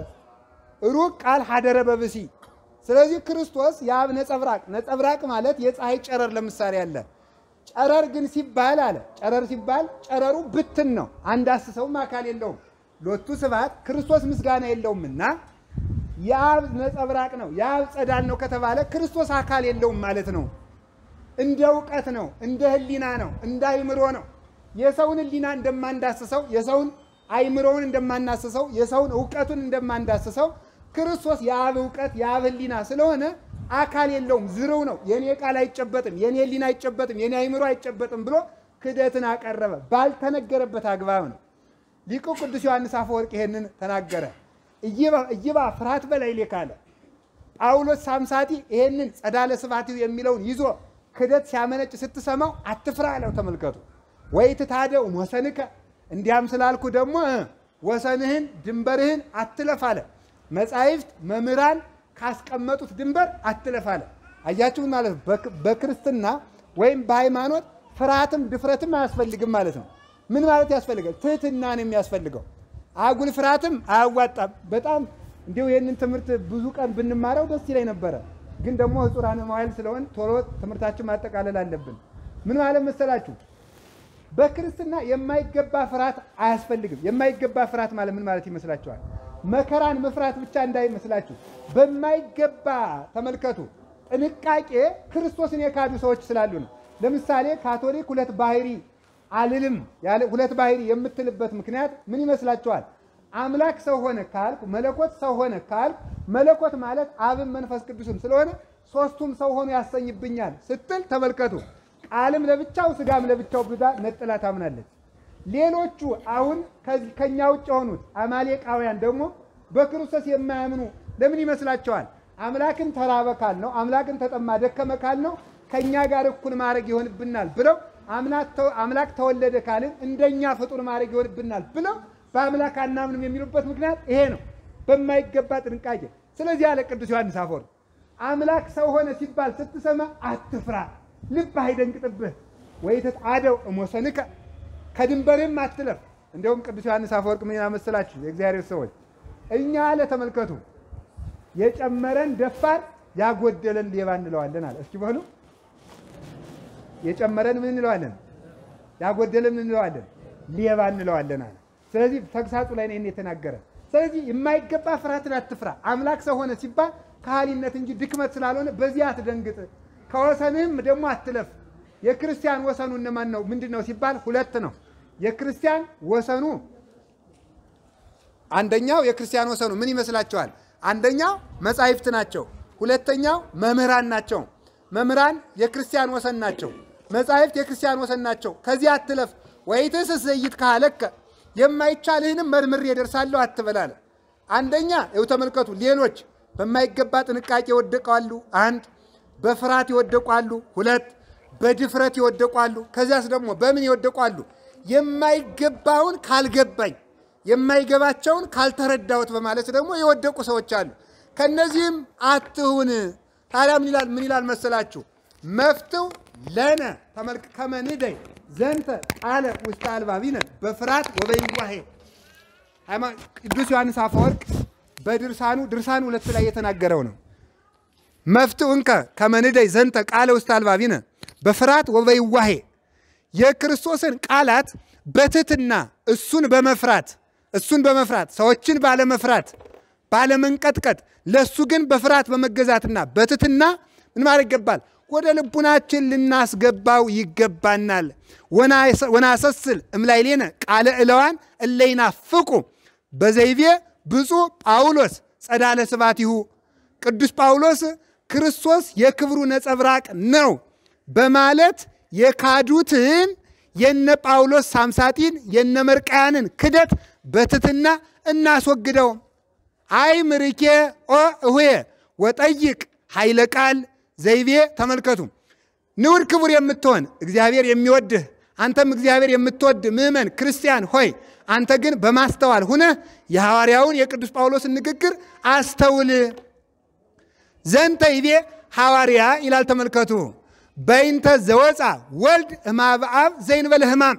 ሩቅ ቃል ሀደረ በብሲ ስለዚህ ክርስቶስ የአብ ነጸብራቅ ነጸብራቅ ማለት የፀሐይ ጨረር ለምሳሌ አለ። ጨረር ግን ሲባል አለ ጨረር ሲባል ጨረሩ ብትን ነው፣ አንድ አስሰውም አካል የለውም። ሎቱ ስብሐት ክርስቶስ ምስጋና የለውምና የአብ ነጸብራቅ ነው የአብ ጸዳል ነው ከተባለ ክርስቶስ አካል የለውም ማለት ነው። እንደ እውቀት ነው፣ እንደ ህሊና ነው፣ እንደ አይምሮ ነው። የሰውን ህሊና እንደማንዳስሰው፣ የሰውን አይምሮውን እንደማናስሰው፣ የሰውን እውቀቱን እንደማንዳስሰው ክርስቶስ የአብ እውቀት የአብ ህሊና ስለሆነ አካል የለውም፣ ዝርው ነው። የኔ ቃል አይጨበጥም፣ የኔ ህሊና አይጨበጥም፣ የኔ አይምሮ አይጨበጥም ብሎ ክደትን አቀረበ። ባልተነገረበት አግባብ ነው። ሊቁ ቅዱስ ዮሐንስ አፈወርቅ ይሄንን ተናገረ። እይባ ፍርሃት በላይ ሌካለ ጳውሎስ ሳምሳቲ ይሄንን ጸዳለ ስብሐቲው የሚለውን ይዞ ክደት ሲያመነጭ ስትሰማው አትፍራ አለው። ተመልከቱ። ወይ ትታደው ወሰንከ እንዲያም ስላልኩ ደግሞ ወሰንህን ድንበርህን አትለፍ አለ። መጻሕፍት መምህራን ካስቀመጡት ድንበር አትለፍ አለ። አያችሁን ማለት ነው። በክርስትና ወይም በሃይማኖት ፍርሃትም ድፍረትም አያስፈልግም ማለት ነው። ምን ማለት ያስፈልጋል? ትህትናን የሚያስፈልገው አጉል ፍርሃትም አያዋጣም። በጣም እንዲሁ ይህንን ትምህርት ብዙ ቀን ብንማረው ደስ ይለኝ ነበረ። ግን ደግሞ ሕጹራን መዋዕል ስለሆን ቶሎ ትምህርታችን ማጠቃለል አለብን። ምን ማለት መሰላችሁ? በክርስትና የማይገባ ፍርሃት አያስፈልግም። የማይገባ ፍርሃት ማለት ምን ማለት ይመስላችኋል? መከራን መፍራት ብቻ እንዳይመስላችሁ። በማይገባ ተመልከቱ። ጥንቃቄ ክርስቶስን የካዱ ሰዎች ስላሉ ነው። ለምሳሌ ካቶሊክ ሁለት ባህሪ አልልም ያለ ሁለት ባህሪ የምትልበት ምክንያት ምን ይመስላችኋል? አምላክ ሰው ሆነ ካልኩ መለኮት ሰው ሆነ ካልኩ መለኮት ማለት አብም መንፈስ ቅዱስም ስለሆነ ሶስቱም ሰው ሆኖ ያሰኝብኛል ስትል ተመልከቱ። ቃልም ለብቻው ስጋም ለብቻው ብዛ ነጥላ ታምናለች። ሌሎቹ አሁን ከኛ ውጭ የሆኑት አማሌቃውያን ደግሞ በክርስቶስ የማያምኑ ለምን ይመስላቸዋል? አምላክን ተራበ ካል ነው አምላክን ተጠማ ደከመ ካል ነው ከእኛ ጋር እኩል ማድረግ ይሆንብናል ብለው አምላክ ተወለደ ካልን እንደኛ ፍጡር ማድረግ ይሆንብናል ብለው በአምላክ አናምንም የሚሉበት ምክንያት ይሄ ነው፣ በማይገባ ጥንቃቄ። ስለዚህ አለ ቅዱስ ዮሐንስ አፈወርቅ አምላክ ሰው ሆነ ሲባል ስትሰማ አትፍራ፣ ልብ አይደንግጥብህ። ወይ ተጣደው እሞሰንከ ከድንበርም አትለፍ። እንዲሁም ቅዱስ ዮሐንስ አፈወርቅ ምን ያመሰላችሁ የእግዚአብሔር ሰዎች እኛ አለ ተመልከቱ፣ የጨመረን ደፋር ያጎደለን ሌባ እንለዋለን አለ። እስኪ በሉ የጨመረን ምን እንለዋለን? ያጎደለን ምን እንለዋለን? ሌባ እንለዋለን አለ። ስለዚህ ተግሳጹ ላይ ነው የተናገረ። ስለዚህ የማይገባ ፍርሃትን አትፍራ። አምላክ ሰው ሆነ ሲባል ከሃሊነት እንጂ ድክመት ስላልሆነ በዚህ አትደንግጥ። ከወሰንህም ደግሞ አትለፍ። የክርስቲያን ወሰኑ እነማን ነው? ምንድን ነው ሲባል ሁለት ነው። የክርስቲያን ወሰኑ አንደኛው የክርስቲያን ወሰኑ ምን ይመስላችኋል? አንደኛው መጻሕፍት ናቸው። ሁለተኛው መምህራን ናቸው። መምህራን የክርስቲያን ወሰን ናቸው። መጻሕፍት የክርስቲያን ወሰን ናቸው። ከዚህ አትለፍ። ወይትስ ዘይት ካለከ የማይቻልህንም መርምሬ እደርሳለሁ አትበላለ። አንደኛ ይኸው ተመልከቱ። ሌሎች በማይገባ ጥንቃቄ ይወደቃሉ። አንድ በፍርሃት ይወደቋሉ። ሁለት በድፍረት ይወደቋሉ። ከዚያስ ደግሞ በምን ይወደቋሉ? የማይገባውን ካልገባኝ የማይገባቸውን ካልተረዳሁት በማለት ደግሞ የወደቁ ሰዎች አሉ። ከነዚህም አትሁን። ታዲያ ምን ይላል ምን ይላል መሰላችሁ? መፍትው ለነ ተመልክ ከመንደይ ዘንተ ቃለ ውስጥ አልባቢነ በፍርሃት ወበይዋሄ ቅዱስ ዮሐንስ አፈወርቅ በድርሳኑ ድርሳኑ ሁለት ላይ የተናገረው ነው። መፍትው እንከ ከመንደይ ዘንተ ቃለ ውስጥ አልባቢነ በፍርሃት ወበይዋሄ የክርስቶስን ቃላት በትትና እሱን በመፍራት እሱን በመፍራት ሰዎችን ባለመፍራት ባለመንቀጥቀጥ ለእሱ ግን በፍርሃት በመገዛትና በትትና ምን ማድረግ ይገባል? ወደ ልቡናችን ልናስገባው ይገባናል። ወናሰስል እምላይሌነ ቃለ እለዋን እለይናፍቁ በዘይቤ ብፁዕ ጳውሎስ ጸዳለ ስብሐቲሁ ቅዱስ ጳውሎስ ክርስቶስ የክብሩ ነጸብራቅ ነው በማለት የካዱትን የነ ጳውሎስ ሳምሳጢን የነ መርቃያንን ክደት በትትና እናስወግደው። አይ ምርኬ ኦ እሁየ ወጠይቅ ኃይለ ቃል ዘይቤ ተመልከቱ። ንዑድ ክቡር የምትሆን እግዚአብሔር የሚወድህ አንተም እግዚአብሔር የምትወድ ምእመን ክርስቲያን ሆይ አንተ ግን በማስተዋል ሁነህ የሐዋርያውን የቅዱስ ጳውሎስን ንግግር አስተውል። ዘንተ ይቤ ሐዋርያ ይላል ተመልከቱ። በይንተ ዘወፃ ወልድ እማበ አብ ዘይንበለ ሕማም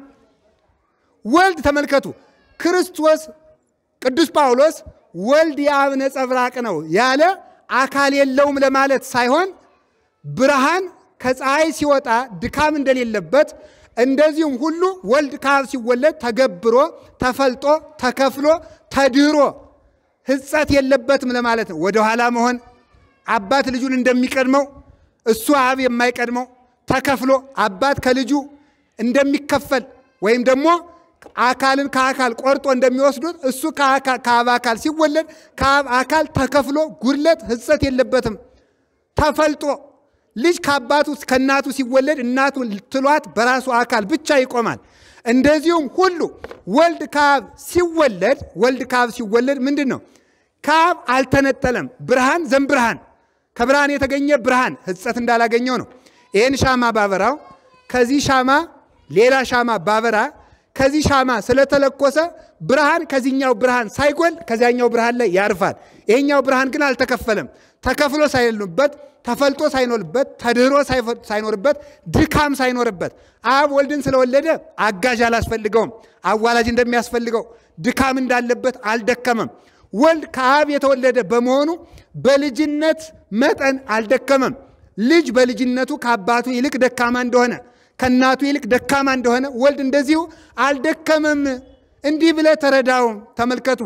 ወልድ ተመልከቱ። ክርስቶስ ቅዱስ ጳውሎስ ወልድ የአብ ነጸብራቅ ነው ያለ አካል የለውም ለማለት ሳይሆን ብርሃን ከፀሐይ ሲወጣ ድካም እንደሌለበት እንደዚሁም ሁሉ ወልድ ከአብ ሲወለድ ተገብሮ ተፈልጦ ተከፍሎ ተድሮ ሕጸት የለበትም ለማለት ነው። ወደኋላ መሆን አባት ልጁን እንደሚቀድመው እሱ አብ የማይቀድመው ተከፍሎ አባት ከልጁ እንደሚከፈል ወይም ደግሞ አካልን ከአካል ቆርጦ እንደሚወስዱት እሱ ከአብ አካል ሲወለድ ከአብ አካል ተከፍሎ ጉድለት ሕጸት የለበትም። ተፈልጦ ልጅ ከአባቱ ከእናቱ ሲወለድ እናቱ ትሏት በራሱ አካል ብቻ ይቆማል። እንደዚሁም ሁሉ ወልድ ከአብ ሲወለድ ወልድ ከአብ ሲወለድ ምንድን ነው? ከአብ አልተነጠለም። ብርሃን ዘምብርሃን ከብርሃን የተገኘ ብርሃን ሕጸት እንዳላገኘው ነው። ይህን ሻማ ባበራው ከዚህ ሻማ ሌላ ሻማ ባበራ ከዚህ ሻማ ስለተለኮሰ ብርሃን ከዚህኛው ብርሃን ሳይጎል ከዚያኛው ብርሃን ላይ ያርፋል። ይሄኛው ብርሃን ግን አልተከፈለም። ተከፍሎ ሳይሉበት ተፈልጦ ሳይኖርበት ተድህሮ ሳይኖርበት ድካም ሳይኖርበት አብ ወልድን ስለወለደ አጋዥ አላስፈልገውም። አዋላጅ እንደሚያስፈልገው ድካም እንዳለበት አልደከመም። ወልድ ከአብ የተወለደ በመሆኑ በልጅነት መጠን አልደከመም። ልጅ በልጅነቱ ከአባቱ ይልቅ ደካማ እንደሆነ ከእናቱ ይልቅ ደካማ እንደሆነ ወልድ እንደዚሁ አልደከመም። እንዲህ ብለህ ተረዳው። ተመልከቱ።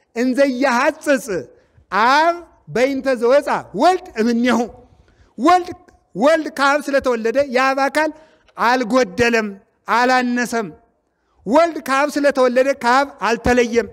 እንዘያሐጽጽ አብ በይንተ ዘወፃ ወልድ እምኔሁ ወልድ ወልድ ከአብ ስለተወለደ የአብ አካል አልጎደለም፣ አላነሰም። ወልድ ከአብ ስለተወለደ ከአብ አልተለየም።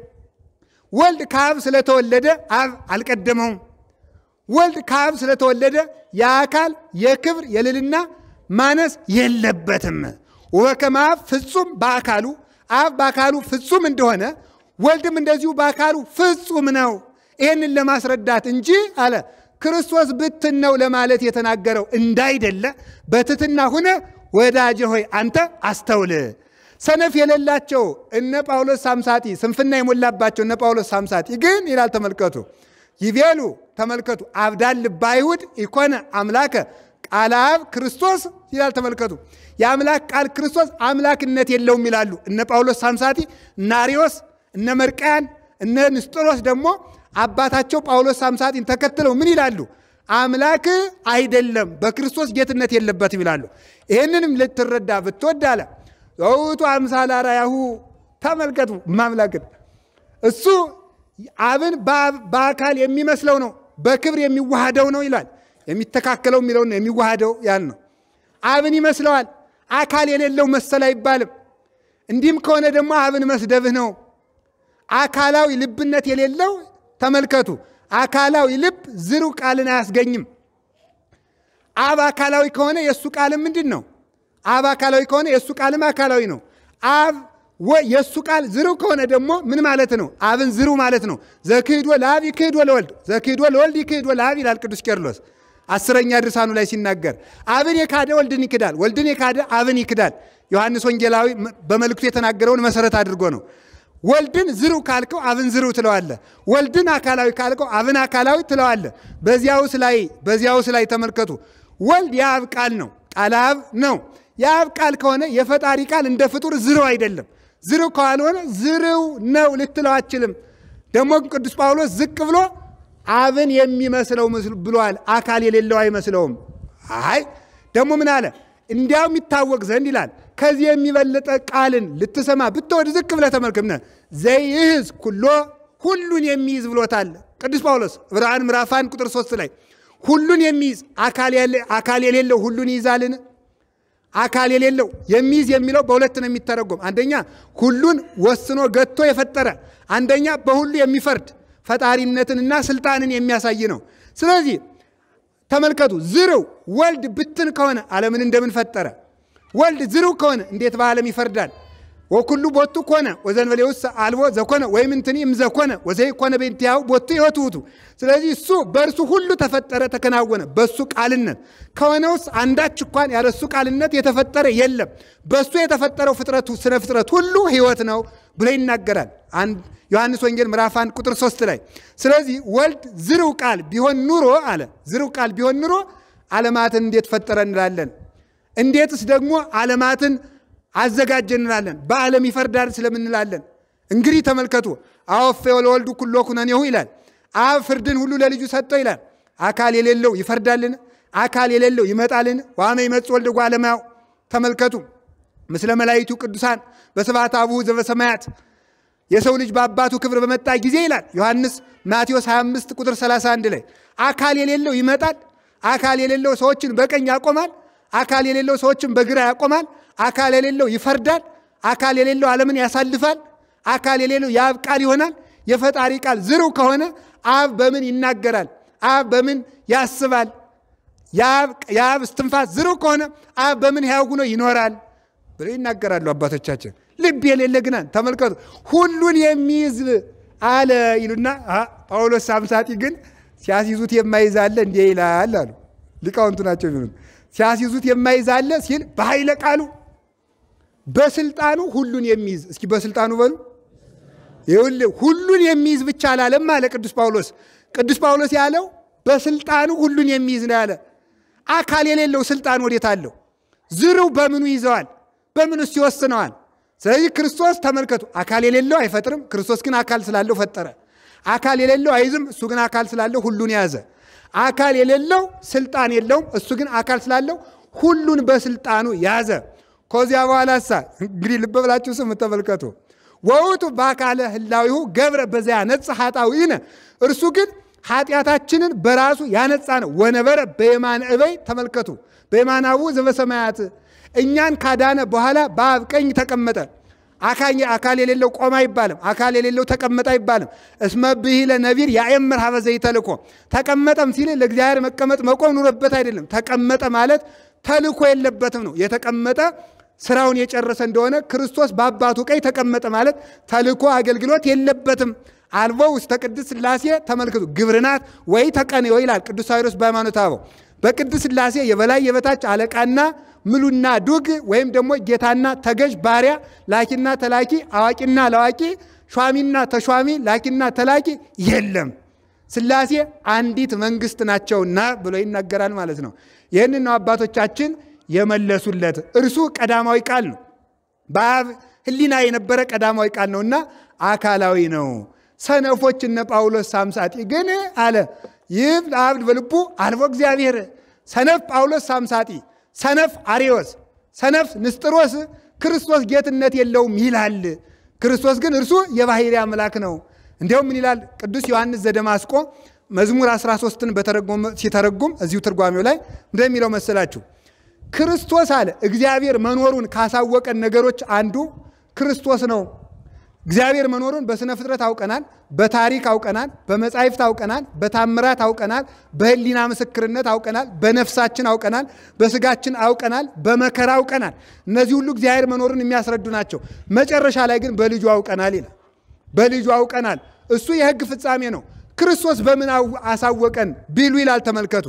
ወልድ ከአብ ስለተወለደ አብ አልቀደመውም። ወልድ ከአብ ስለተወለደ የአካል የክብር የልልና ማነስ የለበትም። ወከመ አብ ፍጹም በአካሉ አብ በአካሉ ፍጹም እንደሆነ ወልድም እንደዚሁ በአካሉ ፍጹም ነው። ይህንን ለማስረዳት እንጂ አለ ክርስቶስ ብትን ነው ለማለት የተናገረው እንዳይደለ በትትና ሁነ ወዳጄ ሆይ አንተ አስተውል። ሰነፍ የሌላቸው እነ ጳውሎስ ሳምሳጢ ስንፍና የሞላባቸው እነ ጳውሎስ ሳምሳጢ ግን ይላል ተመልከቱ፣ ይቤሉ ተመልከቱ፣ አብዳን ልበ አይሁድ ኢኮነ አምላከ ቃለ አብ ክርስቶስ ይላል ተመልከቱ። የአምላክ ቃል ክርስቶስ አምላክነት የለውም ይላሉ እነ ጳውሎስ ሳምሳቲ፣ እነ አሪዮስ፣ እነ መርቃያን፣ እነ ንስጥሮስ ደግሞ አባታቸው ጳውሎስ ሳምሳቲን ተከትለው ምን ይላሉ? አምላክ አይደለም በክርስቶስ ጌትነት የለበትም ይላሉ። ይህንንም ልትረዳ ብትወድ አለ ዘውቱ አምሳለ አርአያሁ ተመልከቱ ማምላክን እሱ አብን በአካል የሚመስለው ነው፣ በክብር የሚዋሃደው ነው ይላል። የሚተካከለው የሚለው ነው፣ የሚዋሃደው ያን ነው። አብን ይመስለዋል። አካል የሌለው መሰል አይባልም። እንዲህም ከሆነ ደግሞ አብን መስደብህ ነው። አካላዊ ልብነት የሌለው ተመልከቱ፣ አካላዊ ልብ ዝሩ ቃልን አያስገኝም። አብ አካላዊ ከሆነ የእሱ ቃልም ምንድን ነው? አብ አካላዊ ከሆነ የእሱ ቃልም አካላዊ ነው። አብ የእሱ ቃል ዝሩ ከሆነ ደግሞ ምን ማለት ነው? አብን ዝሩ ማለት ነው። ዘክህዶ ለአብ ይክህዶ ለወልድ ዘክህዶ ለወልድ ይክህዶ ለአብ ይላል ቅዱስ ቄርሎስ አስረኛ ድርሳኑ ላይ ሲናገር አብን የካደ ወልድን ይክዳል፣ ወልድን የካደ አብን ይክዳል። ዮሐንስ ወንጌላዊ በመልእክቱ የተናገረውን መሰረት አድርጎ ነው። ወልድን ዝሩ ካልከው አብን ዝሩ ትለዋለ። ወልድን አካላዊ ካልከው አብን አካላዊ ትለዋለ። በዚያውስ ላይ በዚያውስ ላይ ተመልከቱ። ወልድ የአብ ቃል ነው፣ ቃል አብ ነው። የአብ ቃል ከሆነ የፈጣሪ ቃል እንደ ፍጡር ዝርው አይደለም። ዝርው ካልሆነ ዝርው ነው ልትለው አችልም። ደግሞ ቅዱስ ጳውሎስ ዝቅ ብሎ አብን የሚመስለው ብሏል። አካል የሌለው አይመስለውም። አይ ደግሞ ምን አለ? እንዲያውም ይታወቅ ዘንድ ይላል ከዚህ የሚበለጠ ቃልን ልትሰማ ብትወድ ዝቅ ብለህ ተመልክምነ ዘይህዝ ኩሎ ሁሉን የሚይዝ ብሎታል ቅዱስ ጳውሎስ ዕብራውያን ምዕራፍ አንድ ቁጥር ሶስት ላይ ሁሉን የሚይዝ አካል የሌለው ሁሉን ይይዛልን? አካል የሌለው የሚይዝ የሚለው በሁለት ነው የሚተረጎም። አንደኛ ሁሉን ወስኖ ገቶ የፈጠረ፣ አንደኛ በሁሉ የሚፈርድ ፈጣሪነትንና ስልጣንን የሚያሳይ ነው። ስለዚህ ተመልከቱ፣ ዝርው ወልድ ብትን ከሆነ ዓለምን እንደምን ፈጠረ? ወልድ ዝርው ከሆነ እንዴት በዓለም ይፈርዳል? ወኩሉ ቦቱ ኮነ ወዘንበሌ ውስጥ አልቦ ዘኮነ ወይም እንትኒ እምዘኮነ ወዘይ ኮነ ቤንቲያው ቦቱ ሕይወት ውእቱ። ስለዚህ እሱ በእርሱ ሁሉ ተፈጠረ ተከናወነ። በእሱ ቃልነት ከሆነ ውስጥ አንዳች እንኳን ያለ እሱ ቃልነት የተፈጠረ የለም። በእሱ የተፈጠረው ፍጥረቱ ስነ ፍጥረት ሁሉ ሕይወት ነው ብሎ ይናገራል። ዮሐንስ ወንጌል ምዕራፍ አንድ ቁጥር ሶስት ላይ ስለዚህ ወልድ ዝርው ቃል ቢሆን ኑሮ አለ ዝርው ቃል ቢሆን ኑሮ ዓለማትን እንዴት ፈጠረ እንላለን? እንዴትስ ደግሞ ዓለማትን አዘጋጀ እንላለን? በዓለም ይፈርዳል ስለምንላለን? እንግዲህ ተመልከቱ። አወፌ ለወልዱ ኩሎ ኩነኔሁ ይላል። አብ ፍርድን ሁሉ ለልጁ ሰጠው ይላል። አካል የሌለው ይፈርዳልን? አካል የሌለው ይመጣልን? ዋመ ይመጽእ ወልደ እጓለ እመሕያው ተመልከቱ። ምስለ መላእክቱ ቅዱሳን በስብሐተ አቡሁ ዘበሰማያት የሰው ልጅ በአባቱ ክብር በመጣ ጊዜ ይላል ዮሐንስ ማቴዎስ 25 ቁጥር 31 ላይ አካል የሌለው ይመጣል። አካል የሌለው ሰዎችን በቀኝ ያቆማል። አካል የሌለው ሰዎችን በግራ ያቆማል። አካል የሌለው ይፈርዳል። አካል የሌለው ዓለምን ያሳልፋል። አካል የሌለው የአብ ቃል ይሆናል። የፈጣሪ ቃል ዝርው ከሆነ አብ በምን ይናገራል? አብ በምን ያስባል? የአብ እስትንፋስ ዝርው ከሆነ አብ በምን ሕያው ሆኖ ይኖራል ብለው ይናገራሉ አባቶቻችን። ልብ የሌለ ግና ተመልከቱ፣ ሁሉን የሚይዝ አለ ይሉና ጳውሎስ ሳምሳጢ ግን ሲያስይዙት የማይዝ አለ እንዲህ ይላል አሉ። ሊቃውንቱ ናቸው የሚሉት። ሲያስይዙት የማይዝ አለ ሲል በኃይለ ቃሉ በስልጣኑ ሁሉን የሚይዝ እስኪ በስልጣኑ በሉ ይኸውልህ ሁሉን የሚይዝ ብቻ አላለም አለ ቅዱስ ጳውሎስ። ቅዱስ ጳውሎስ ያለው በስልጣኑ ሁሉን የሚይዝ ነው ያለ። አካል የሌለው ስልጣን ወዴት አለው? ዝርው በምኑ ይዘዋል? በምንስ ይወስነዋል? ስለዚህ ክርስቶስ ተመልከቱ፣ አካል የሌለው አይፈጥርም። ክርስቶስ ግን አካል ስላለው ፈጠረ። አካል የሌለው አይዝም። እሱ ግን አካል ስላለው ሁሉን ያዘ። አካል የሌለው ስልጣን የለውም። እሱ ግን አካል ስላለው ሁሉን በስልጣኑ ያዘ። ከዚያ በኋላ ሳ እንግዲህ ልብ ብላችሁ ስም ተመልከቱ። ወውቱ በአካለ ህላዊሁ ገብረ በዚያ ነጽ ኃጣውኢነ እርሱ ግን ኃጢአታችንን በራሱ ያነጻ ነው። ወነበረ በየማነ እበይ ተመልከቱ፣ በየማናቡ ዘበሰማያት እኛን ካዳነ በኋላ በአብ ቀኝ ተቀመጠ። አካል የሌለው ቆመ አይባልም። አካል የሌለው ተቀመጠ አይባልም። እስመ ብሂለ ነቢር ያእምር ሀበ ዘይተልኮ ተቀመጠም ሲል ለእግዚአብሔር መቀመጥ መቆም ኑረበት አይደለም። ተቀመጠ ማለት ተልኮ የለበትም ነው። የተቀመጠ ስራውን የጨረሰ እንደሆነ ክርስቶስ በአባቱ ቀኝ ተቀመጠ ማለት ተልኮ አገልግሎት የለበትም። አልቦ ውስተ ቅድስት ሥላሴ ተመልክቱ ግብርናት ወይ ተቀንዮ ይላል ቅዱስ ሳዊሮስ በሃይማኖተ አበው በቅድስት ሥላሴ የበላይ የበታች አለቃና ምሉና ዱግ ወይም ደግሞ ጌታና ተገዥ ባሪያ፣ ላኪና ተላኪ፣ አዋቂና ለዋቂ፣ ሿሚና ተሿሚ፣ ላኪና ተላኪ የለም። ሥላሴ አንዲት መንግስት ናቸውና ብሎ ይናገራል ማለት ነው። ይህንን ነው አባቶቻችን የመለሱለት። እርሱ ቀዳማዊ ቃል ነው። በአብ ሕሊና የነበረ ቀዳማዊ ቃል ነውና አካላዊ ነው። ሰነፎች እነ ጳውሎስ ሳምሳጢ ግን አለ ይህ ለአብድ በልቡ አልቦ እግዚአብሔር ሰነፍ ጳውሎስ ሳምሳጢ፣ ሰነፍ አሪዎስ፣ ሰነፍ ንስጥሮስ ክርስቶስ ጌትነት የለውም ይላል። ክርስቶስ ግን እርሱ የባሕርይ አምላክ ነው። እንዲያውም ምን ይላል ቅዱስ ዮሐንስ ዘደማስቆ መዝሙር 13ን ሲተረጉም እዚሁ ትርጓሜው ላይ እንደሚለው መሰላችሁ ክርስቶስ አለ እግዚአብሔር መኖሩን ካሳወቀን ነገሮች አንዱ ክርስቶስ ነው። እግዚአብሔር መኖሩን በስነ ፍጥረት አውቀናል፣ በታሪክ አውቀናል፣ በመጻሕፍት አውቀናል፣ በታምራት አውቀናል፣ በሕሊና ምስክርነት አውቀናል፣ በነፍሳችን አውቀናል፣ በስጋችን አውቀናል፣ በመከራ አውቀናል። እነዚህ ሁሉ እግዚአብሔር መኖሩን የሚያስረዱ ናቸው። መጨረሻ ላይ ግን በልጁ አውቀናል ይላል። በልጁ አውቀናል። እሱ የሕግ ፍጻሜ ነው። ክርስቶስ በምን አሳወቀን ቢሉ ይላል። ተመልከቱ፣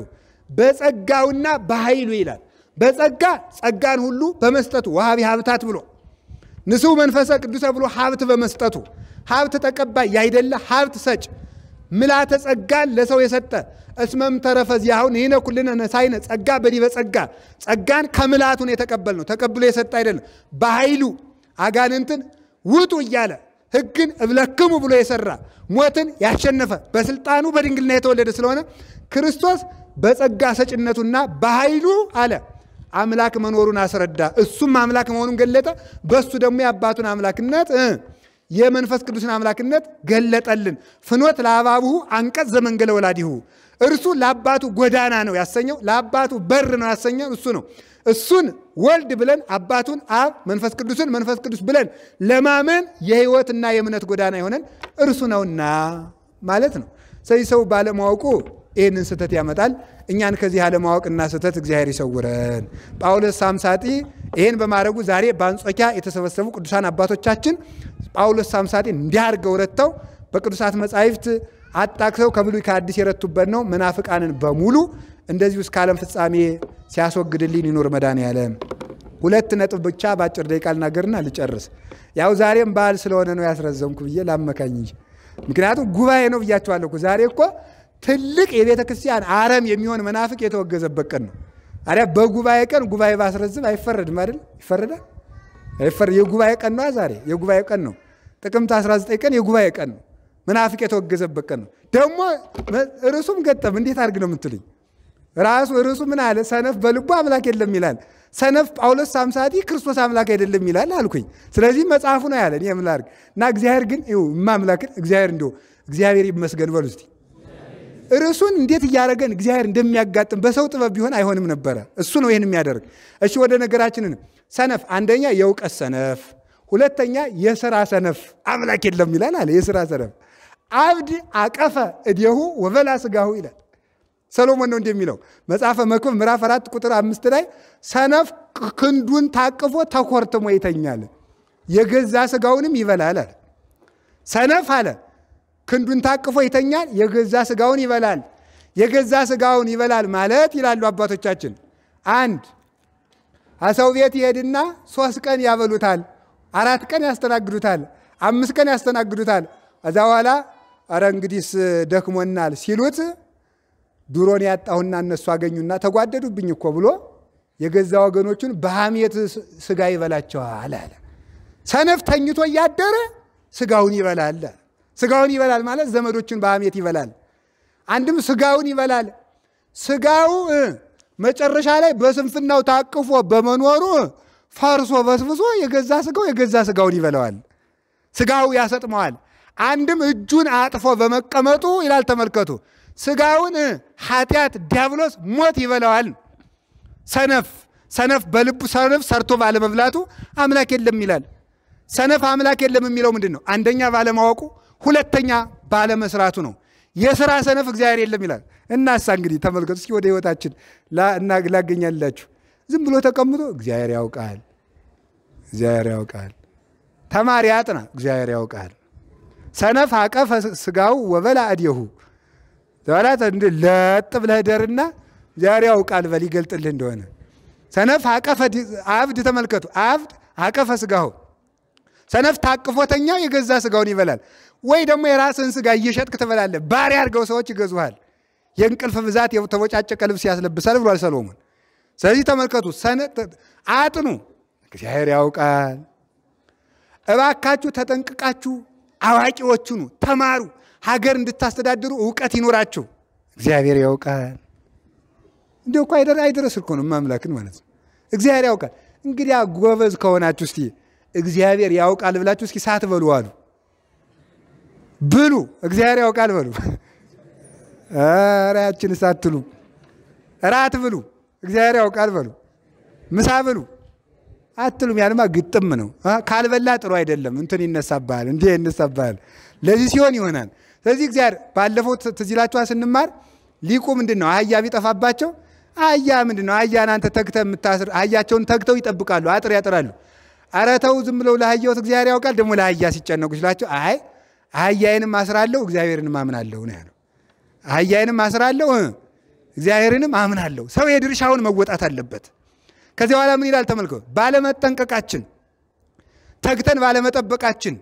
በጸጋውና በኃይሉ ይላል። በጸጋ ጸጋን ሁሉ በመስጠቱ ወሀቢ ሀብታት ብሎ ንስሑ መንፈሰ ቅዱሰ ብሎ ሀብት በመስጠቱ ሀብት ተቀባይ ያይደለ ሀብት ሰጭ ምልዓተ ጸጋን ለሰው የሰጠ እስመም ተረፈ ዚአሁን ይህነ ኩልነ ነሳይነ ጸጋ በዲበ ጸጋ ጸጋን ከምልዓቱን የተቀበል ነው ተቀብሎ የሰጠ አይደለም። በኃይሉ አጋንንትን ውጡ እያለ ሕግን እብለክሙ ብሎ የሰራ ሞትን ያሸነፈ በስልጣኑ በድንግልና የተወለደ ስለሆነ ክርስቶስ በጸጋ ሰጭነቱና በኃይሉ አለ አምላክ መኖሩን አስረዳ። እሱም አምላክ መሆኑን ገለጠ። በሱ ደግሞ የአባቱን አምላክነት የመንፈስ ቅዱስን አምላክነት ገለጠልን። ፍኖት ለአባብሁ አንቀጽ ዘመንገለ ወላዲሁ እርሱ ለአባቱ ጎዳና ነው ያሰኘው፣ ለአባቱ በር ነው ያሰኘው እሱ ነው። እሱን ወልድ ብለን አባቱን አብ መንፈስ ቅዱስን መንፈስ ቅዱስ ብለን ለማመን የሕይወትና የእምነት ጎዳና የሆነን እርሱ ነውና ማለት ነው። ስለዚህ ሰው ባለማወቁ ይህንን ስህተት ያመጣል። እኛን ከዚህ አለማወቅና ስህተት እግዚአብሔር ይሰውረን። ጳውሎስ ሳምሳጢ ይህን በማድረጉ ዛሬ በአንጾኪያ የተሰበሰቡ ቅዱሳን አባቶቻችን ጳውሎስ ሳምሳጢ እንዲህ አድርገው ረድተው በቅዱሳት መጻሕፍት አጣቅሰው ከብሉይ ከአዲስ የረቱበት ነው። መናፍቃንን በሙሉ እንደዚሁ እስከ ዓለም ፍጻሜ ሲያስወግድልኝ ይኑር መድኃኔዓለም። ሁለት ነጥብ ብቻ በአጭር ደቂቃ ልናገርና ልጨርስ። ያው ዛሬም በዓል ስለሆነ ነው ያስረዘምኩ ብዬ ላመካኝ እንጂ ምክንያቱም ጉባኤ ነው ብያቸዋለሁ እኮ ዛሬ እኮ ትልቅ የቤተ ክርስቲያን አረም የሚሆን መናፍቅ የተወገዘበት ቀን ነው። አዲያ በጉባኤ ቀን ጉባኤ ባስረዝም አይፈረድም አይደል? ይፈረዳል? አይፈረድ። የጉባኤ ቀን ነው ዛሬ የጉባኤ ቀን ነው። ጥቅምት 19 ቀን የጉባኤ ቀን ነው። መናፍቅ የተወገዘበት ቀን ነው። ደግሞ ርዕሱም ገጠም እንዴት አድርግ ነው የምትሉኝ? ራሱ ርዕሱ ምን አለ? ሰነፍ በልቡ አምላክ የለም ይላል። ሰነፍ ጳውሎስ ሳምሳቲ ክርስቶስ አምላክ አይደለም ይላል አልኩኝ። ስለዚህ መጽሐፉ ነው ያለን የምን ላድርግ እና እግዚአብሔር ግን ይኸው እማምላክን እግዚአብሔር እንዲሁ እግዚአብሔር ይመስገን በሉ እስቲ ርዕሱን እንዴት እያደረገን እግዚአብሔር እንደሚያጋጥም በሰው ጥበብ ቢሆን አይሆንም ነበረ። እሱ ነው ይህን የሚያደርግ። እሺ ወደ ነገራችንን ሰነፍ፣ አንደኛ የእውቀት ሰነፍ፣ ሁለተኛ የስራ ሰነፍ። አምላክ የለም ይላል አለ። የስራ ሰነፍ አብድ አቀፈ እዴሁ ወበላ ስጋሁ ይላል። ሰሎሞን ነው እንደሚለው መጽሐፈ መክብብ ምዕራፍ አራት ቁጥር አምስት ላይ ሰነፍ ክንዱን ታቅፎ ተኮርትሞ ይተኛል፣ የገዛ ስጋውንም ይበላል አለ። ሰነፍ አለ ክንዱን ታቅፎ ይተኛል፣ የገዛ ስጋውን ይበላል። የገዛ ስጋውን ይበላል ማለት ይላሉ አባቶቻችን፣ አንድ ሰው ቤት ይሄድና ሶስት ቀን ያበሉታል፣ አራት ቀን ያስተናግዱታል፣ አምስት ቀን ያስተናግዱታል። ከዛ በኋላ አረ እንግዲህስ ደክሞናል ሲሉት ድሮን ያጣሁና እነሱ አገኙና ተጓደዱብኝ እኮ ብሎ የገዛ ወገኖቹን በሐሜት ስጋ ይበላቸዋል አለ። ሰነፍ ተኝቶ እያደረ ስጋውን ይበላል። ስጋውን ይበላል ማለት ዘመዶቹን በሐሜት ይበላል። አንድም ስጋውን ይበላል። ስጋው መጨረሻ ላይ በስንፍናው ታቅፎ በመኖሩ ፈርሶ በስብሶ የገዛ ስጋው የገዛ ስጋውን ይበላዋል። ስጋው ያሰጥመዋል። አንድም እጁን አጥፎ በመቀመጡ ይላል ተመልከቱ፣ ስጋውን ኃጢአት ዲያብሎስ ሞት ይበላዋል። ሰነፍ ሰነፍ በልቡ ሰነፍ ሰርቶ ባለመብላቱ አምላክ የለም ይላል። ሰነፍ አምላክ የለም የሚለው ምንድን ነው? አንደኛ ባለማወቁ፣ ሁለተኛ ባለመስራቱ ነው። የስራ ሰነፍ እግዚአብሔር የለም ይላል። እናሳ እንግዲህ ተመልከቱ እስኪ ወደ ህይወታችን ላገኛላችሁ። ዝም ብሎ ተቀምጦ እግዚአብሔር ያውቃል፣ እግዚአብሔር ያውቃል። ተማሪ አጥና፣ እግዚአብሔር ያውቃል። ሰነፍ አቀፈ ስጋው ወበላ እዴሁ ዘበላት ለጥ ብለህ ደርና እግዚአብሔር ያውቃል በል ይገልጥልህ እንደሆነ። ሰነፍ አቀፈ አብድ ተመልከቱ፣ አብድ አቀፈ ስጋው ሰነፍ ታቅፎተኛ የገዛ ስጋውን ይበላል። ወይ ደግሞ የራስን ስጋ እየሸጥክ ትበላለህ። ባሪያ አድርገው ሰዎች ይገዙሃል። የእንቅልፍ ብዛት የተቦጫጨቀ ልብስ ያስለብሳል ብሏል ሰሎሞን። ስለዚህ ተመልከቱ፣ አጥኑ፣ እግዚአብሔር ያውቃል። እባካችሁ ተጠንቅቃችሁ አዋቂዎች ሁኑ፣ ተማሩ። ሀገር እንድታስተዳድሩ እውቀት ይኖራችሁ። እግዚአብሔር ያውቃል። እንዲ እኮ አይደረስ እኮ ነው ማምላክን ማለት ነው። እግዚአብሔር ያውቃል። እንግዲያ ጎበዝ ከሆናችሁ እስቲ እግዚአብሔር ያውቃል ብላችሁ እስኪ ሳት በሉ አሉ ብሉ። እግዚአብሔር ያውቃል በሉ። ኧረ ያችን ሳትሉ እራት ብሉ። እግዚአብሔር ያውቃል በሉ። ምሳ ብሉ አትሉም። ያንማ ግጥም ነው። ካልበላ ጥሩ አይደለም። እንትን ይነሳብሃል፣ እንዲህ ይነሳብሃል። ለዚህ ሲሆን ይሆናል። ስለዚህ እግዚአብሔር ባለፈው ትዝ ይላችኋል ስንማር ሊቁ ምንድን ነው አህያ ቢጠፋባቸው አህያ ምንድን ነው አህያን አንተ ተግተህ የምታስር አህያቸውን ተግተው ይጠብቃሉ፣ አጥር ያጥራሉ። ኧረ ተው ዝም ብለው ለአህያዎት እግዚአብሔር ያውቃል። ደግሞ ለአህያ ሲጨነቁ ሲላቸው አይ አህያዬንም አስራለሁ እግዚአብሔርንም አምናለሁ ነው ያለው። አህያዬንም አስራለሁ እግዚአብሔርንም አምናለሁ። ሰው የድርሻውን መወጣት አለበት። ከዚህ በኋላ ምን ይላል ተመልከው። ባለመጠንቀቃችን ተግተን ባለመጠበቃችን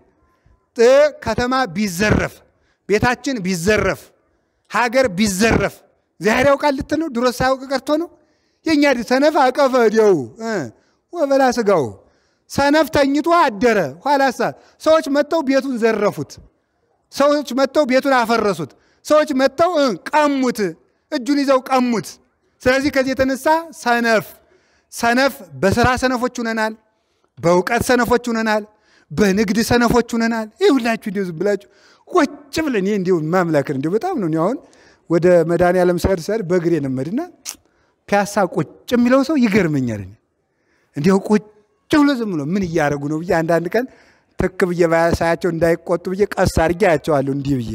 ከተማ ቢዘረፍ፣ ቤታችን ቢዘረፍ፣ ሀገር ቢዘረፍ እግዚአብሔር ያውቃል ልትል ነው? ድሮ ሳያውቅ ቀርቶ ነው? የእኛ ሰነፍ አቀፈ እዴው ወበላ ስጋው ሰነፍ ተኝቶ አደረ። ኋላሳ ሰዎች መጥተው ቤቱን ዘረፉት። ሰዎች መጥተው ቤቱን አፈረሱት። ሰዎች መጥተው ቀሙት፣ እጁን ይዘው ቀሙት። ስለዚህ ከዚህ የተነሳ ሰነፍ ሰነፍ በስራ ሰነፎች ሁነናል። በእውቀት ሰነፎች ሁነናል። በንግድ ሰነፎች ሁነናል። ይህ ሁላችሁ እንዲሁ ዝም ብላችሁ ቁጭ ብለን ይህ እንዲሁ ማምላክን እንዲሁ በጣም ነው አሁን ወደ መድኃኒዓለም ሰድ ሰድ በእግሬ ነመድና ፒያሳ ቁጭ የሚለው ሰው ይገርመኛል። እንዲሁ ቁጭ ብሎ ዝም ብሎ ምን እያደረጉ ነው ብዬ አንዳንድ ቀን ትክ ብዬ ሳያቸው እንዳይቆጡ ብዬ ቀስ አድርጌ አያቸዋለሁ እንዲህ ብዬ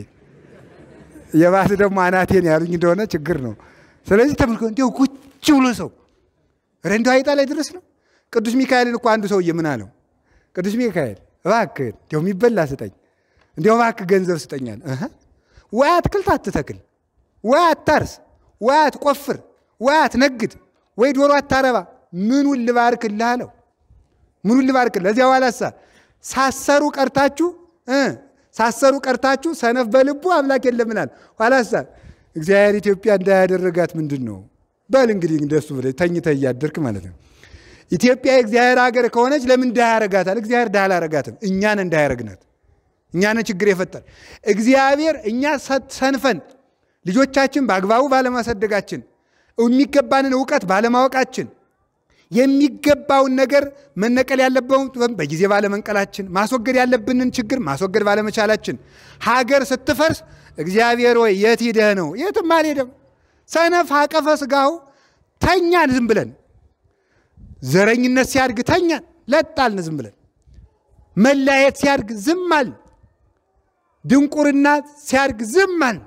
የባስ ደግሞ አናቴን ያሉኝ እንደሆነ ችግር ነው። ስለዚህ ተመልኮ እንዲሁ ቁጭ ብሎ ሰው ረንዶ አይጣ ላይ ድረስ ነው። ቅዱስ ሚካኤልን እኮ አንዱ ሰውዬ ምን አለው? ቅዱስ ሚካኤል እባክህ እንዲያው የሚበላ ስጠኝ፣ እንዲያው እባክህ ገንዘብ ስጠኛል። ወይ አትክልት አትተክል፣ ወይ አታርስ፣ ወይ አትቆፍር፣ ወይ አትነግድ፣ ወይ ዶሮ አታረባ፣ ምኑን ልባርክልህ አለው። ምኑን ልባርክልህ? ለዚያ በኋላሳ ሳሰሩ ቀርታችሁ ሳሰሩ ቀርታችሁ ሰነፍ በልቡ አምላክ የለምናል። ኋላሳ እግዚአብሔር ኢትዮጵያ እንዳያደረጋት ምንድን ነው በል እንግዲህ እንደሱ ብለህ ተኝተህ እያደርክ ማለት ነው። ኢትዮጵያ የእግዚአብሔር ሀገር ከሆነች ለምን ድሃ ያረጋታል? እግዚአብሔር ድሃ አላረጋትም። እኛን እንዳያረግናት እኛን ችግር የፈጠር እግዚአብሔር እኛ ሰንፈን ልጆቻችን በአግባቡ ባለማሳደጋችን የሚገባንን እውቀት ባለማወቃችን የሚገባውን ነገር መነቀል ያለበውን በጊዜ ባለመንቀላችን፣ ማስወገድ ያለብንን ችግር ማስወገድ ባለመቻላችን፣ ሀገር ስትፈርስ እግዚአብሔር ወይ የት ሂደህ ነው? የትም አልሄደም። ሰነፍ አቀፈ ስጋው ተኛን ዝም ብለን። ዘረኝነት ሲያድግ ተኛን ለጣልን ዝም ብለን። መለያየት ሲያድግ ዝም አልን። ድንቁርና ሲያድግ ዝም አልን።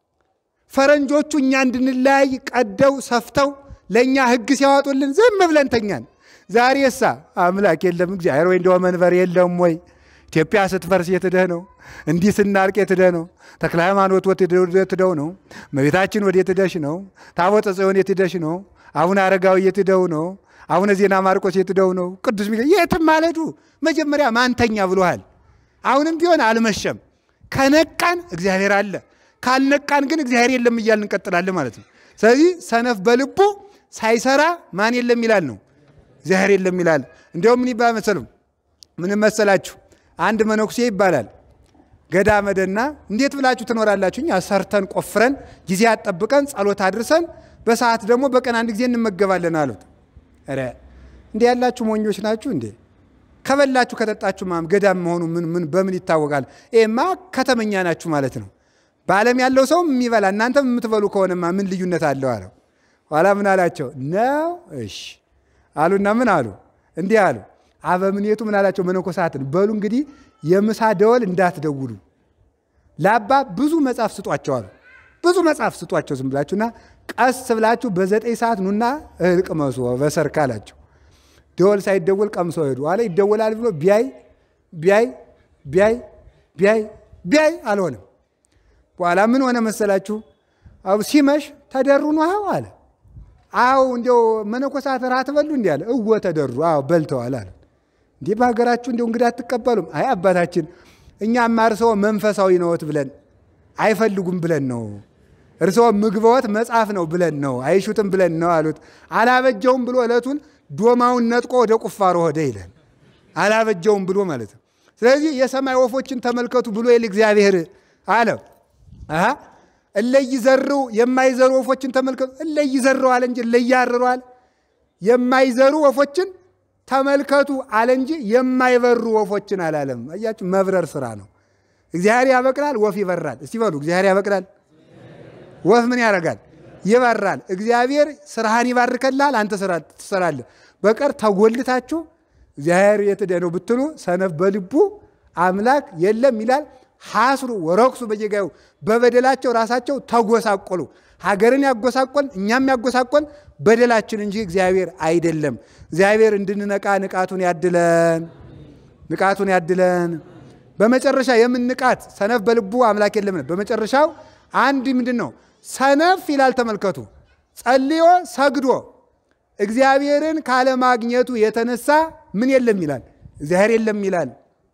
ፈረንጆቹ እኛ እንድንለያይ ቀደው ሰፍተው ለእኛ ሕግ ሲያወጡልን ዝም ብለን ተኛን። ዛሬሳ አምላክ የለም እግዚአብሔር ወይ እንደው መንበር የለም ወይ? ኢትዮጵያ ስትፈርስ የትደህ ነው? እንዲህ ስናልቅ የትደህ ነው? ተክለ ሃይማኖት የትደው ነው? እመቤታችን ወደ የትደሽ ነው? ታቦተ ጽዮን የትደሽ ነው? አቡነ አረጋዊ የትደው ነው? አቡነ ዜና ማርቆስ የትደው ነው? ቅዱስ ሚካኤል የትም ማለዱ መጀመሪያ ማንተኛ ብሎሃል። አሁንም ቢሆን አልመሸም። ከነቃን እግዚአብሔር አለ፣ ካልነቃን ግን እግዚአብሔር የለም እያልን እንቀጥላለን ማለት ነው። ስለዚህ ሰነፍ በልቡ ሳይሰራ ማን የለም ይላል ነው እግዚአብሔር የለም ይላል። እንዲያውም ምን ይባል መሰለም ምን መሰላችሁ? አንድ መነኩሴ ይባላል ገዳመ ደና እንዴት ብላችሁ ትኖራላችሁ? እኛ ሰርተን ቆፍረን ጊዜ አጠብቀን ጸሎት አድርሰን በሰዓት ደግሞ በቀን አንድ ጊዜ እንመገባለን አሉት። ኧረ እንዲህ ያላችሁ ሞኞች ናችሁ እንዴ? ከበላችሁ ከጠጣችሁ ማም ገዳም መሆኑ ምን ምን በምን ይታወቃል? ይሄማ ከተመኛ ናችሁ ማለት ነው። በዓለም ያለው ሰውም የሚበላ እናንተም የምትበሉ ከሆነማ ምን ልዩነት አለው አለው። ኋላ ምን አላቸው ነው እሺ አሉና ምን አሉ? እንዲህ አሉ። አበምኔቱ ምን አላቸው? መነኮሳትን በሉ እንግዲህ የምሳ ደወል እንዳትደውሉ ለአባ ብዙ መጽሐፍ ስጧቸው አሉ። ብዙ መጽሐፍ ስጧቸው ዝም ብላችሁና ቀስ ብላችሁ በዘጠኝ ሰዓት ኑና እህል ቅመሱ በሰርክ አላቸው። ደወል ሳይደወል ቀምሶ ሄዱ። ኋላ ይደወላል ብሎ ቢያይ ቢያይ ቢያይ ቢያይ ቢያይ አልሆነም። በኋላ ምን ሆነ መሰላችሁ? አው ሲመሽ ተደሩ ነው አለ። አው እንዲያው መነኮሳት ራት በሉ እንዲህ አለ። እወ ተደሩ፣ አዎ በልተዋል አለ። እንዲህ በሀገራችሁ እንዲያው እንግዳ አትቀበሉም? አይ አባታችን እኛማ እርስዎ መንፈሳዊ ነዎት ብለን አይፈልጉም ብለን ነው እርስዎ ምግበወት መጽሐፍ ነው ብለን ነው አይሹትም ብለን ነው አሉት። አላበጀውም ብሎ ዕለቱን ዶማውን ነጥቆ ወደ ቁፋሮ ሆደ ይለን አላበጀውም ብሎ ማለት ነው። ስለዚህ የሰማይ ወፎችን ተመልከቱ ብሎ ይል እግዚአብሔር አለ። እለይዘሩ የማይዘሩ ወፎችን ተመልከቱ። እለይዘሩ አለ እንጂ እለያርሩ አለ። የማይዘሩ ወፎችን ተመልከቱ አለ እንጂ የማይበሩ ወፎችን አላለም። አያችሁ፣ መብረር ስራ ነው። እግዚአብሔር ያበቅላል፣ ወፍ ይበራል። እስቲ በሉ እግዚአብሔር ያበቅላል፣ ወፍ ምን ያደርጋል? ይበራል። እግዚአብሔር ስራህን ይባርከላል፣ አንተ ስራ ትሰራለህ። በቀር ተጎልታችሁ እግዚአብሔር የት ሄደ ነው ብትሉ ሰነፍ በልቡ አምላክ የለም ይላል። ሐስሩ ወረክሱ በየጋዩ በበደላቸው ራሳቸው ተጎሳቆሉ። ሀገርን ያጎሳቆል እኛም ያጎሳቆል በደላችን እንጂ እግዚአብሔር አይደለም። እግዚአብሔር እንድንነቃ ንቃቱን ያድለን፣ ንቃቱን ያድለን። በመጨረሻ የምን ንቃት? ሰነፍ በልቡ አምላክ የለም። በመጨረሻው አንድ ምንድን ነው ሰነፍ ይላል። ተመልከቱ፣ ጸልዮ ሰግዶ እግዚአብሔርን ካለማግኘቱ የተነሳ ምን የለም ይላል፣ እግዚአብሔር የለም ይላል።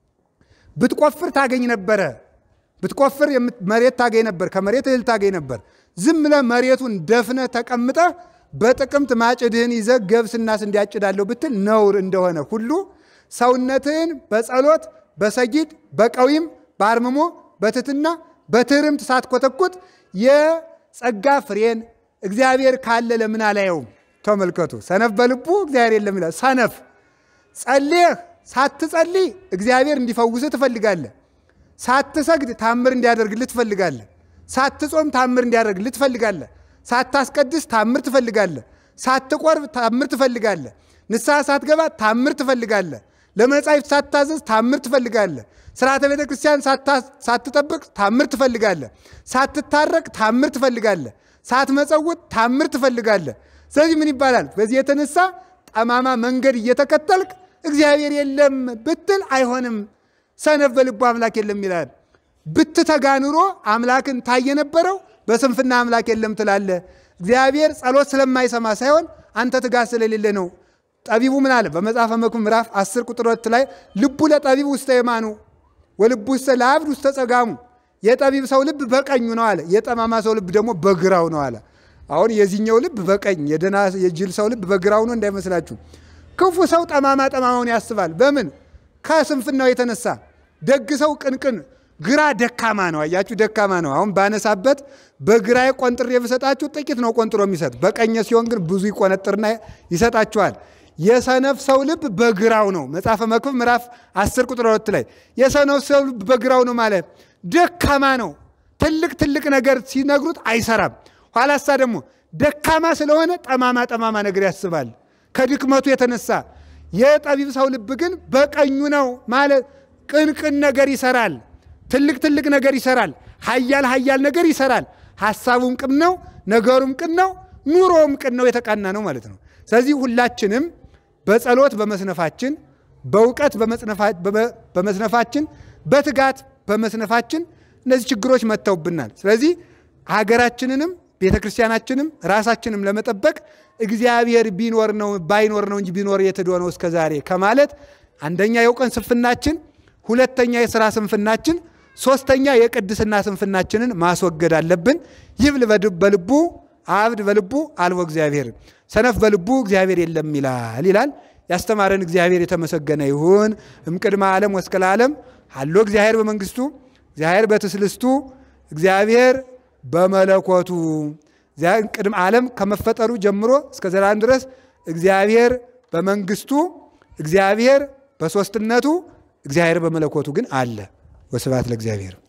ብትቆፍር ታገኝ ነበረ። ብትቆፍር መሬት ታገኝ ነበር፣ ከመሬት እህል ታገኝ ነበር። ዝም ብለህ መሬቱን ደፍነህ ተቀምጠህ በጥቅምት ማጭድህን ይዘህ ገብስና ስንዴ አጭዳለሁ ብትል ነውር እንደሆነ ሁሉ ሰውነትህን በጸሎት በሰጊድ በቀዊም በአርምሞ በትትና በትህርምት ሳትኮተኩት የጸጋ ፍሬን እግዚአብሔር ካለ ለምን አላየውም? ተመልከቱ። ሰነፍ በልቡ እግዚአብሔር የለም ይላል። ሰነፍ ጸልየህ ሳትጸልይ እግዚአብሔር እንዲፈውስህ ትፈልጋለህ። ሳትሰግድ ታምር እንዲያደርግልህ ትፈልጋለህ። ሳትጾም ታምር እንዲያደርግልህ ትፈልጋለህ። ሳታስቀድስ ታምር ትፈልጋለህ። ሳትቆርብ ታምር ትፈልጋለህ። ንስሐ ሳትገባ ታምር ትፈልጋለህ። ለመጻሕፍት ሳትታዘዝ ታምር ትፈልጋለህ። ስርዓተ ቤተ ክርስቲያን ሳትጠብቅ ታምር ትፈልጋለህ። ሳትታረቅ ታምር ትፈልጋለህ። ሳትመጸውት ታምር ትፈልጋለህ። ስለዚህ ምን ይባላል? በዚህ የተነሳ ጠማማ መንገድ እየተከተልክ እግዚአብሔር የለም ብትል አይሆንም። ሰነፍ በልቡ አምላክ የለም ይላል። ብትተጋ ኑሮ አምላክን ታየ ነበረው። በስንፍና አምላክ የለም ትላለ። እግዚአብሔር ጸሎት ስለማይሰማ ሳይሆን አንተ ትጋት ስለሌለ ነው። ጠቢቡ ምን አለ? በመጽሐፈ መክብብ ምዕራፍ 10 ቁጥር ሁለት ላይ ልቡ ለጠቢብ ውስተ የማኑ ወልቡ ውስተ ለአብድ ውስተ ጸጋሙ። የጠቢብ ሰው ልብ በቀኙ ነው አለ። የጠማማ ሰው ልብ ደግሞ በግራው ነው አለ። አሁን የዚህኛው ልብ በቀኝ የደና የጅል ሰው ልብ በግራው ነው እንዳይመስላችሁ። ክፉ ሰው ጠማማ ጠማማውን ያስባል። በምን ከስንፍናው የተነሳ ደግ ሰው ቅንቅን ግራ ደካማ ነው። አያችሁ፣ ደካማ ነው። አሁን ባነሳበት በግራዬ ቆንጥሬ ብሰጣችሁ ጥቂት ነው ቆንጥሮ የሚሰጥ፣ በቀኘ ሲሆን ግን ብዙ ይቆነጥርና ይሰጣችኋል። የሰነፍ ሰው ልብ በግራው ነው። መጽሐፈ መክብብ ምዕራፍ 10 ቁጥር 2 ላይ የሰነፍ ሰው ልብ በግራው ነው ማለት ደካማ ነው። ትልቅ ትልቅ ነገር ሲነግሩት አይሰራም። ኋላሳ ደግሞ ደካማ ስለሆነ ጠማማ ጠማማ ነገር ያስባል ከድክመቱ የተነሳ። የጠቢብ ሰው ልብ ግን በቀኙ ነው ማለት ቅን ቅን ነገር ይሰራል። ትልቅ ትልቅ ነገር ይሰራል። ሀያል ሀያል ነገር ይሰራል። ሀሳቡም ቅን ነው፣ ነገሩም ቅን ነው፣ ኑሮውም ቅን ነው፣ የተቃና ነው ማለት ነው። ስለዚህ ሁላችንም በጸሎት በመስነፋችን፣ በእውቀት በመስነፋችን፣ በትጋት በመስነፋችን እነዚህ ችግሮች መጥተውብናል። ስለዚህ ሀገራችንንም ቤተ ክርስቲያናችንም ራሳችንም ለመጠበቅ እግዚአብሔር ቢኖር ነው ባይኖር ነው እንጂ ቢኖር የት ሄዶ ነው እስከ ዛሬ ከማለት አንደኛ የእውቀት ስንፍናችን፣ ሁለተኛ የሥራ ስንፍናችን፣ ሶስተኛ የቅድስና ስንፍናችንን ማስወገድ አለብን። ይብል በልቡ አብድ በልቡ አልቦ እግዚአብሔር ሰነፍ በልቡ እግዚአብሔር የለም ይላል ይላል። ያስተማረን እግዚአብሔር የተመሰገነ ይሁን። እምቅድመ ዓለም ወእስከ ለዓለም ሀሎ እግዚአብሔር በመንግስቱ እግዚአብሔር በትስልስቱ እግዚአብሔር በመለኮቱ ቅድመ ዓለም ከመፈጠሩ ጀምሮ እስከ ዘላለም ድረስ እግዚአብሔር በመንግስቱ እግዚአብሔር በሦስትነቱ እግዚአብሔር በመለኮቱ ግን አለ። ወስብሐት ለእግዚአብሔር።